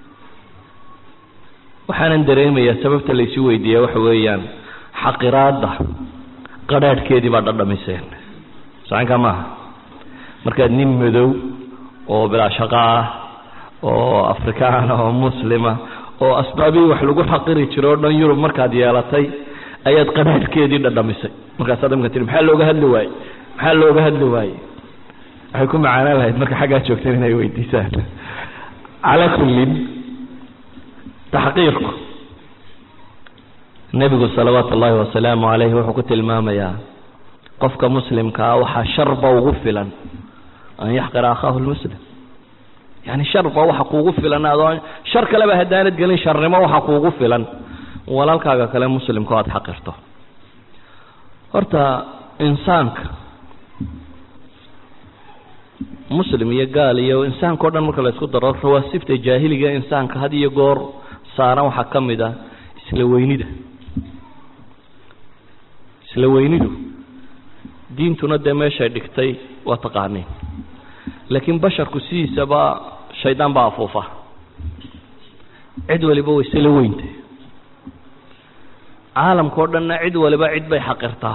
waxaanan dareemayaa sababta la isu weydiiya waxa weeyaan xaqiraadda qadhaadhkeedii baa dhadhamiseen sacankaa maaha markaad nin madow oo bilaa shaqo ah oo afrikaan oo muslima oo asbaabihii wax lagu xaqiri jiro o dhan yurub markaad yeelatay ayaad qadhaadhkeedii dhadhamisay markaasaad imka tii maxaa looga hadli waaye maxaa looga hadli waaye waxay ku macaanaan lahayd marka xaggaa joogteen inay weydiisaan calaa kullin taxqiirku nebigu salawaatu ullaahi wasalaamu calayhi wuxuu ku tilmaamayaa qofka muslimkaa waxaa sharba ugu filan an yaxqira akhaahu lmuslim yani sharba waxa kuugu filan adoo shar kaleba haddaanad gelin sharnimo waxa kuugu filan walaalkaaga kale muslimka o aada xaqirto horta insaanka muslim iyo gaal iyo insaanka o dhan marka la isku daro rawaasibta jaahiliga insaanka had iyo goor saaran waxaa ka mid ah isla weynida isla weynidu diintuna dee meeshay dhigtay waa taqaaniin laakiin basharku sidiisaba shaydaan baa afuufa cid waliba way isla weynta caalamka o dhanna cid waliba cid bay xaqirtaa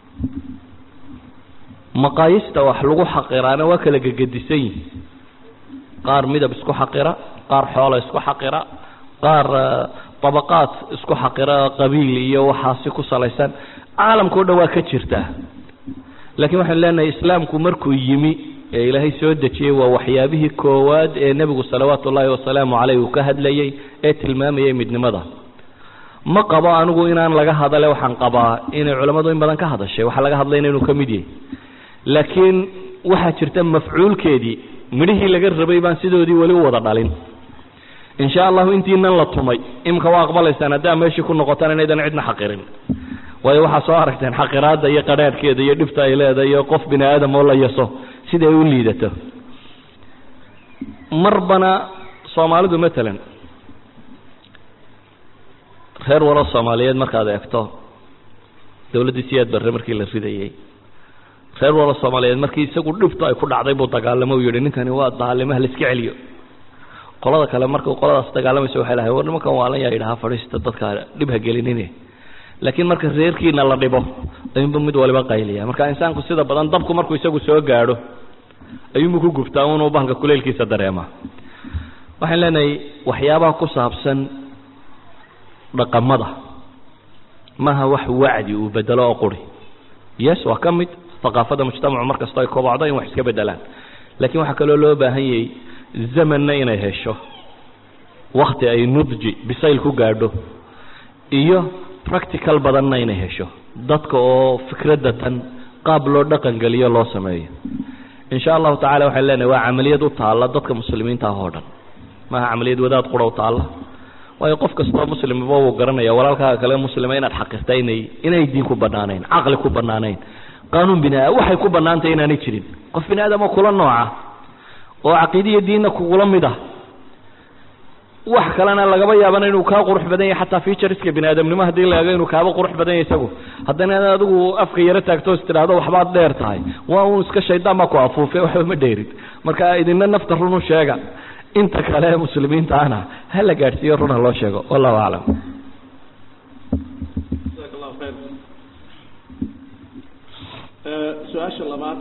maqaayista wax lagu xaqiraana waa kala gegedisan yihin qaar midab isku xaqira qaar xoola isku xaqira qaar dabaqaad isku xaqira qabiil iyo waxaasi ku salaysan caalamka o dhan waa ka jirtaa laakiin waxaan leenahay islaamku markuu yimi ee ilaahay soo dejiyey waa waxyaabihii koowaad ee nebigu salawaatu ullaahi wasalaamu caleyh uu ka hadlayey ee tilmaamayay midnimada ma qabo anigu inaan laga hadale waxaan qabaa inay culammadu in badan ka hadashay waxaa laga hadlayna inuu ka mid yahay laakiin waxaa jirta mafcuulkeedii midhihii laga rabay baan sidoodii weli u wada dhalin insha allahu intiinan la tumay imika waa aqbalaysaan haddaa meeshii ku noqotaan inaydan cidna xaqirin waayo waxaa soo aragteen xaqiraadda iyo qadhaadhkeeda iyo dhibta ay leedahay iyo qof bini aadam oo la yaso siday u liidato marbana soomaalidu matalan reer walo soomaaliyeed markaad eegto dawladdii siyaad barre markii la ridayey reer walo soomaaliyeed markii isagu dhibtu ay ku dhacday buu dagaalamo u yihi ninkani waa daalimaha la iska celiyo qolada kale marka qoladaas dagaalamaysa waxay lahay war nimankan waalan yaa yidhaha fadhiista dadka dhib ha gelinine laakiin marka reerkiina la dhibo ayuunba mid waliba qayliya marka insaanku sida badan dabku markuu isagu soo gaadho ayuunbu ku gubtaa unuu bahalka kuleylkiisa dareema waxaan leenahay waxyaabaha ku saabsan dhaqamada maaha wax wacdi uu bedelo oo quri yes waa ka mid aqaafada mujtamacu mar kastoo ay kobocdo in wax iska bedelaan laakiin waxaa kaloo loo baahan yahay zamanna inay hesho wakti ay nudji bisayl ku gaadho iyo practical badanna inay hesho dadka oo fikradda tan qaab loo dhaqan geliyo loo sameeyo insha allahu tacala waxaan leenahay waa camaliyad u taalla dadka muslimiinta ah oo dhan maaha camaliyad wadaad qura u taalla waayo qof kastoo muslimaba wuu garanaya walaalkaaga kale muslima inaad xaqirta inay inay diin ku banaanayn caqli ku banaanayn qaanuun bini waxay ku banaantay inaanay jirin qof bini aadamo kula nooca oo caqiidiya diinna kugula mid ah wax kalena lagaba yaabana inuu kaa qurux badan yahay xataa featureska bini aadamnimo haddii la eego inuu kaaba qurux badan yahay isagu haddana adigu afka yaro taagto is tidhaahdo waxbaad dheer tahay waa un iska shaydaan baa ku afuufe waxba ma dheerid marka idina nafta runu sheega inta kale ee muslimiinta ana ha la gaadhsiiyo run ha loo sheego wallahu aclam su-aasha labaad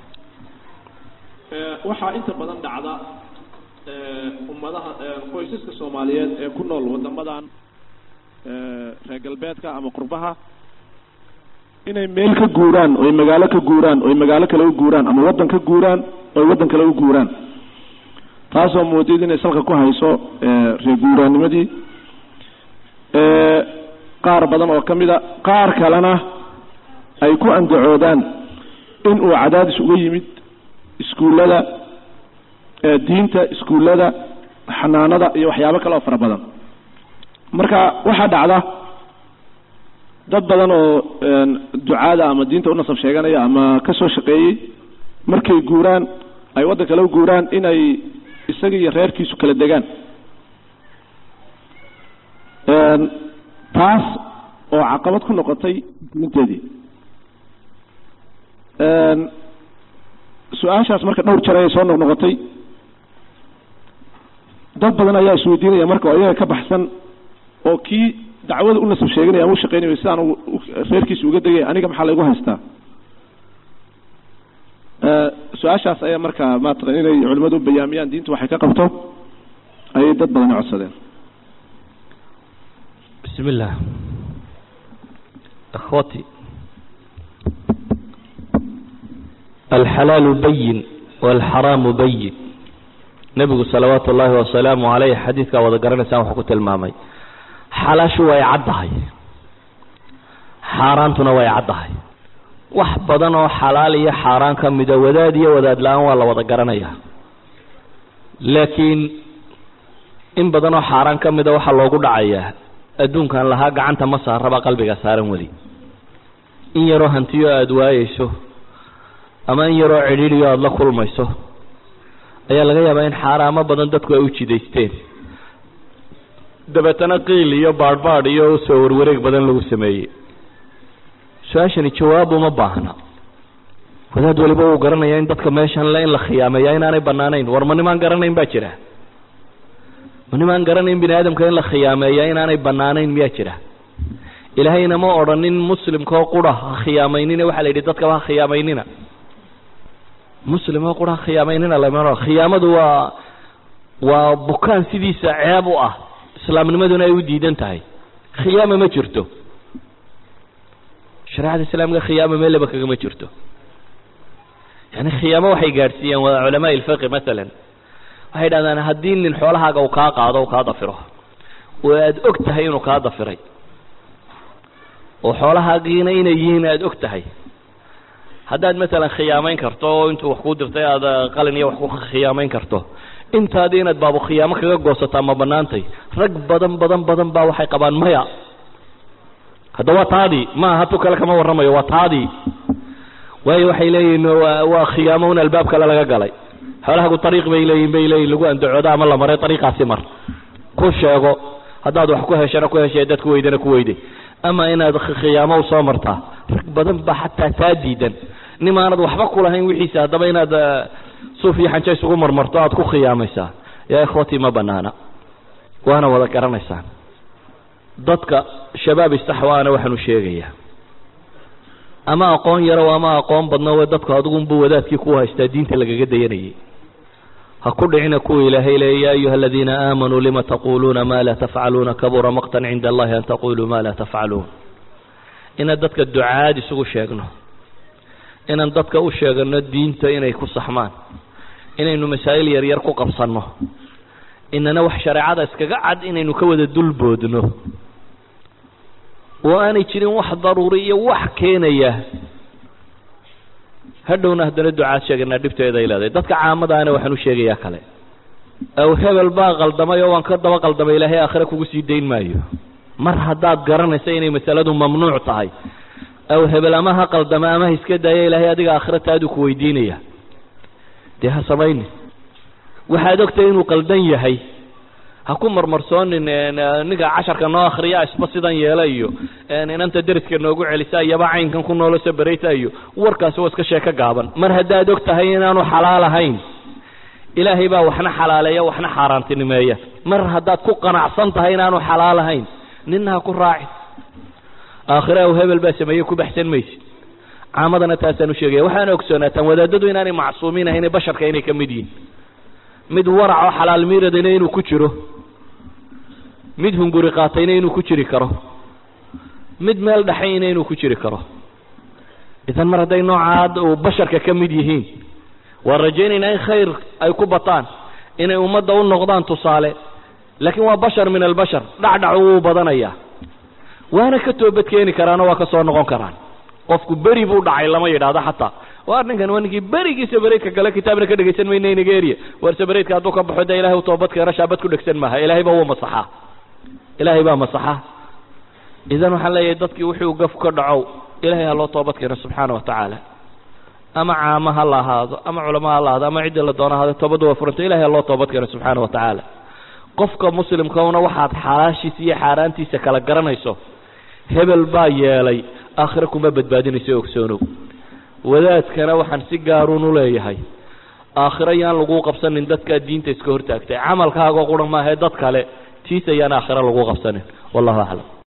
waxaa inta badan dhacda ummadaha qoysaska soomaaliyeed ee ku nool wadamadan reer galbeedka ama qurbaha inay meel ka guuraan oy magaalo ka guuraan oy magaalo kale u guuraan ama waddan ka guuraan oy waddan kale u guuraan taasoo moodid inay salka ku hayso reer guuraanimadii qaar badan oo ka mid a qaar kalena ay ku andacoodaan in uu cadaadis uga yimid iskuullada diinta iskuullada xanaanada iyo waxyaabo kale oo fara badan marka waxaa dhacda dad badan oo ducaada ama diinta u nasab sheeganaya ama ka soo shaqeeyey markay guuraan ay waddan kale u guuraan inay isaga iyo reerkiisu kala degaan taas oo caqabad ku noqotay diinteedii su-aashaas marka dhowr jeer ayay soo noqnoqotay dad badan ayaa isweydiinaya marka oo iyaga ka baxsan oo kii dacwada u nasab sheeganaya ama u shaqeynaya sidaan reerkiisa uga degay aniga maxaa laygu haystaa su-aashaas ayaa marka maataqan inay culimadu bayaamiyaan diintu waxay ka qabto ayay dad badani codsadeen bismi illah akhwati alxalaalu bayin walxaraamu bayin nebigu salawaatu ullaahi wasalaamu caleyh xadiidkaa wada garanaysaan wuxuu ku tilmaamay xalaashu way caddahay xaaraantuna way caddahay wax badan oo xalaal iyo xaaraan ka mida wadaad iyo wadaad la-aan waa la wada garanayaa laakiin in badan oo xaaraan ka mida waxaa loogu dhacayaa adduunkan lahaa gacanta ma saaraba qalbiga saaran weli in yaroo hantiyo aada waayeyso ama in yaroo cidhiidhiyo aada la kulmayso ayaa laga yaabaa in xaaraamo badan dadku ay u jidaysteen dabeetana qiil iyo baadhbaadh iyo soo warwareeg badan lagu sameeyey su-aashani jawaab uma baahna wadaad waliba uu garanaya in dadka meeshan le in la khiyaameeya inaanay banaanayn war ma nimaan garanayn baa jira ma nimaan garanayn bini aadamka in la khiyaameeya inaanay banaanayn miyaa jira ilaahayna ma odhanin muslimkao qura ha khiyaamaynina waxaa la yidhi dadkaba ha khiyaamaynina muslim oo qura ha khiyaamaynina lama khiyaamadu waa waa bukaan sidiisa ceeb u ah islaamnimaduna ay u diidan tahay khiyaama ma jirto shareecada islaamka khiyaama meelaba kagama jirto yani khiyaamo waxay gaadhsiiyeen waa culamaa ilfiqi masalan waxay dhahdaan haddii nin xoolahaaga uu kaa qaado u kaa dafiro oo aada og tahay inuu kaa dafiray oo xoolahaagiina inay yihiin aada og tahay haddaad masalan khiyaamayn karto oo intuu wax kuu dirtay aada qalin iyo wax ku khiyaamayn karto intaadii inaad baabu khiyaamo kaga goosataa ma banaantay rag badan badan badan baa waxay qabaan maya hadda waa taadii maaha tu kale kama warramayo waa taadii waayo waxay leeyihiin waa waa khiyaamo un albaab kale laga galay xoolahagu ariiq bay leeyihin bay leeyihin lagu andacoodo ama la maray ariiqaasi mar ku sheego haddaad wax ku heshana ku heshay dad ku weydana ku weyday ama inaad khiyaamo usoo martaa rag badan baa xataa taa diidan nim aanad waxba kulahayn wixiisa haddaba inaad suuf iyo xanjo isugu marmarto aad ku khiyaamaysaa yaa ikhwatii ma banaana waana wada garanaysaan dadka shabaab istaxwaana waxaanu sheegayaa ama aqoon yarow ama aqoon badno we dadku adigunbu wadaadkii ku haystaa diinta lagaga dayanayay ha ku dhicina kuwa ilaahay leey ya ayuha aladiina aamanuu lima taquluuna ma laa tafcaluuna kabura maqtan cinda allahi an taquluu ma laa tafcaluun inaan dadka ducaad isugu sheegno inaan dadka u sheegano diinta inay ku saxmaan inaynu masaa'il yaryar ku qabsanno inana wax shareecada iskaga cad inaynu ka wada dulboodno oo aanay jirin wax daruuri iyo wax keenaya hadhowna haddana ducaad sheeganaa dhibteeda ay leedahay dadka caamadaana waxaan u sheegayaa kale aw hebel baa qaldamay oo waan ka daba qaldamay ilaahay aakhire kugu sii dayn maayo mar haddaad garanaysa inay masaladu mamnuuc tahay aw hebel ama ha qaldama ama ha iska daaya ilaahay adiga aakhire taaduu ku weydiinaya dee ha samaynin waxaad ogtahay inuu qaldan yahay ha ku marmarsoonin ninka casharka noo akriya isba sidan yeela iyo inanta deriska noogu celisa iyaba caynkan ku noolo sabarayta iyo warkaasi waa iska sheeko gaaban mar haddaad og tahay inaanu xalaal ahayn ilaahay baa waxna xalaaleeya waxna xaaraantinimeeya mar haddaad ku qanacsan tahay inaanu xalaal ahayn nina ha ku raacin aakhire aw hebel baa sameeyey ku baxsan maysid caamadana taasaan u sheegaya waxaana ogsoonaataan wadaadadu inaanay macsuumiin ahayn basharka inay ka mid yihiin mid warac oo xalaal miiradayna inuu ku jiro mid hunguri qaatayna inuu ku jiri karo mid meel dhexayna inuu ku jiri karo idan mar hadday noocaad uu basharka ka mid yihiin waan rajaynaynaa in khayr ay ku bataan inay ummadda u noqdaan tusaale laakiin waa bashar min albashar dhacdhacu wuu badanayaa waana ka toobad keeni karaanoo waa ka soo noqon karaan qofku beri buu dhacay lama yidhaahdo xataa waar ninkan waa ninkii berigii sabareydka kale kitaabna ka dhegaysan mayna nigeria waar sabareydka hadduu ka baxo dee ilahay u toobad keeno shaabad ku dhegsan maaha ilaahay baa wuu masaxaa ilaahay baa masaxaa idan waxaan leeyahay dadkii wuxuu gaf ka dhacow ilahay ha loo toobad keeno subxaana wa tacaala ama caamo ha la ahaado ama culamo ha la ahaado ama ciddii la doono ahaado toobaddu waa furanta ilahay ha loo toobad keeno subxaana wa tacaala qofka muslimkauna waxaad xalaashiisa iyo xaaraantiisa kala garanayso hebel baa yeelay aakhire kuma badbaadinayso ogsoonow wadaadkana waxaan si gaaruun u leeyahay aakhiro yaan lagu qabsanin dadkaa diinta iska hortaagtay camalkaagoo qura maahae dad kale tiis ayaan aakhiro lagu qabsanin wallahu aclam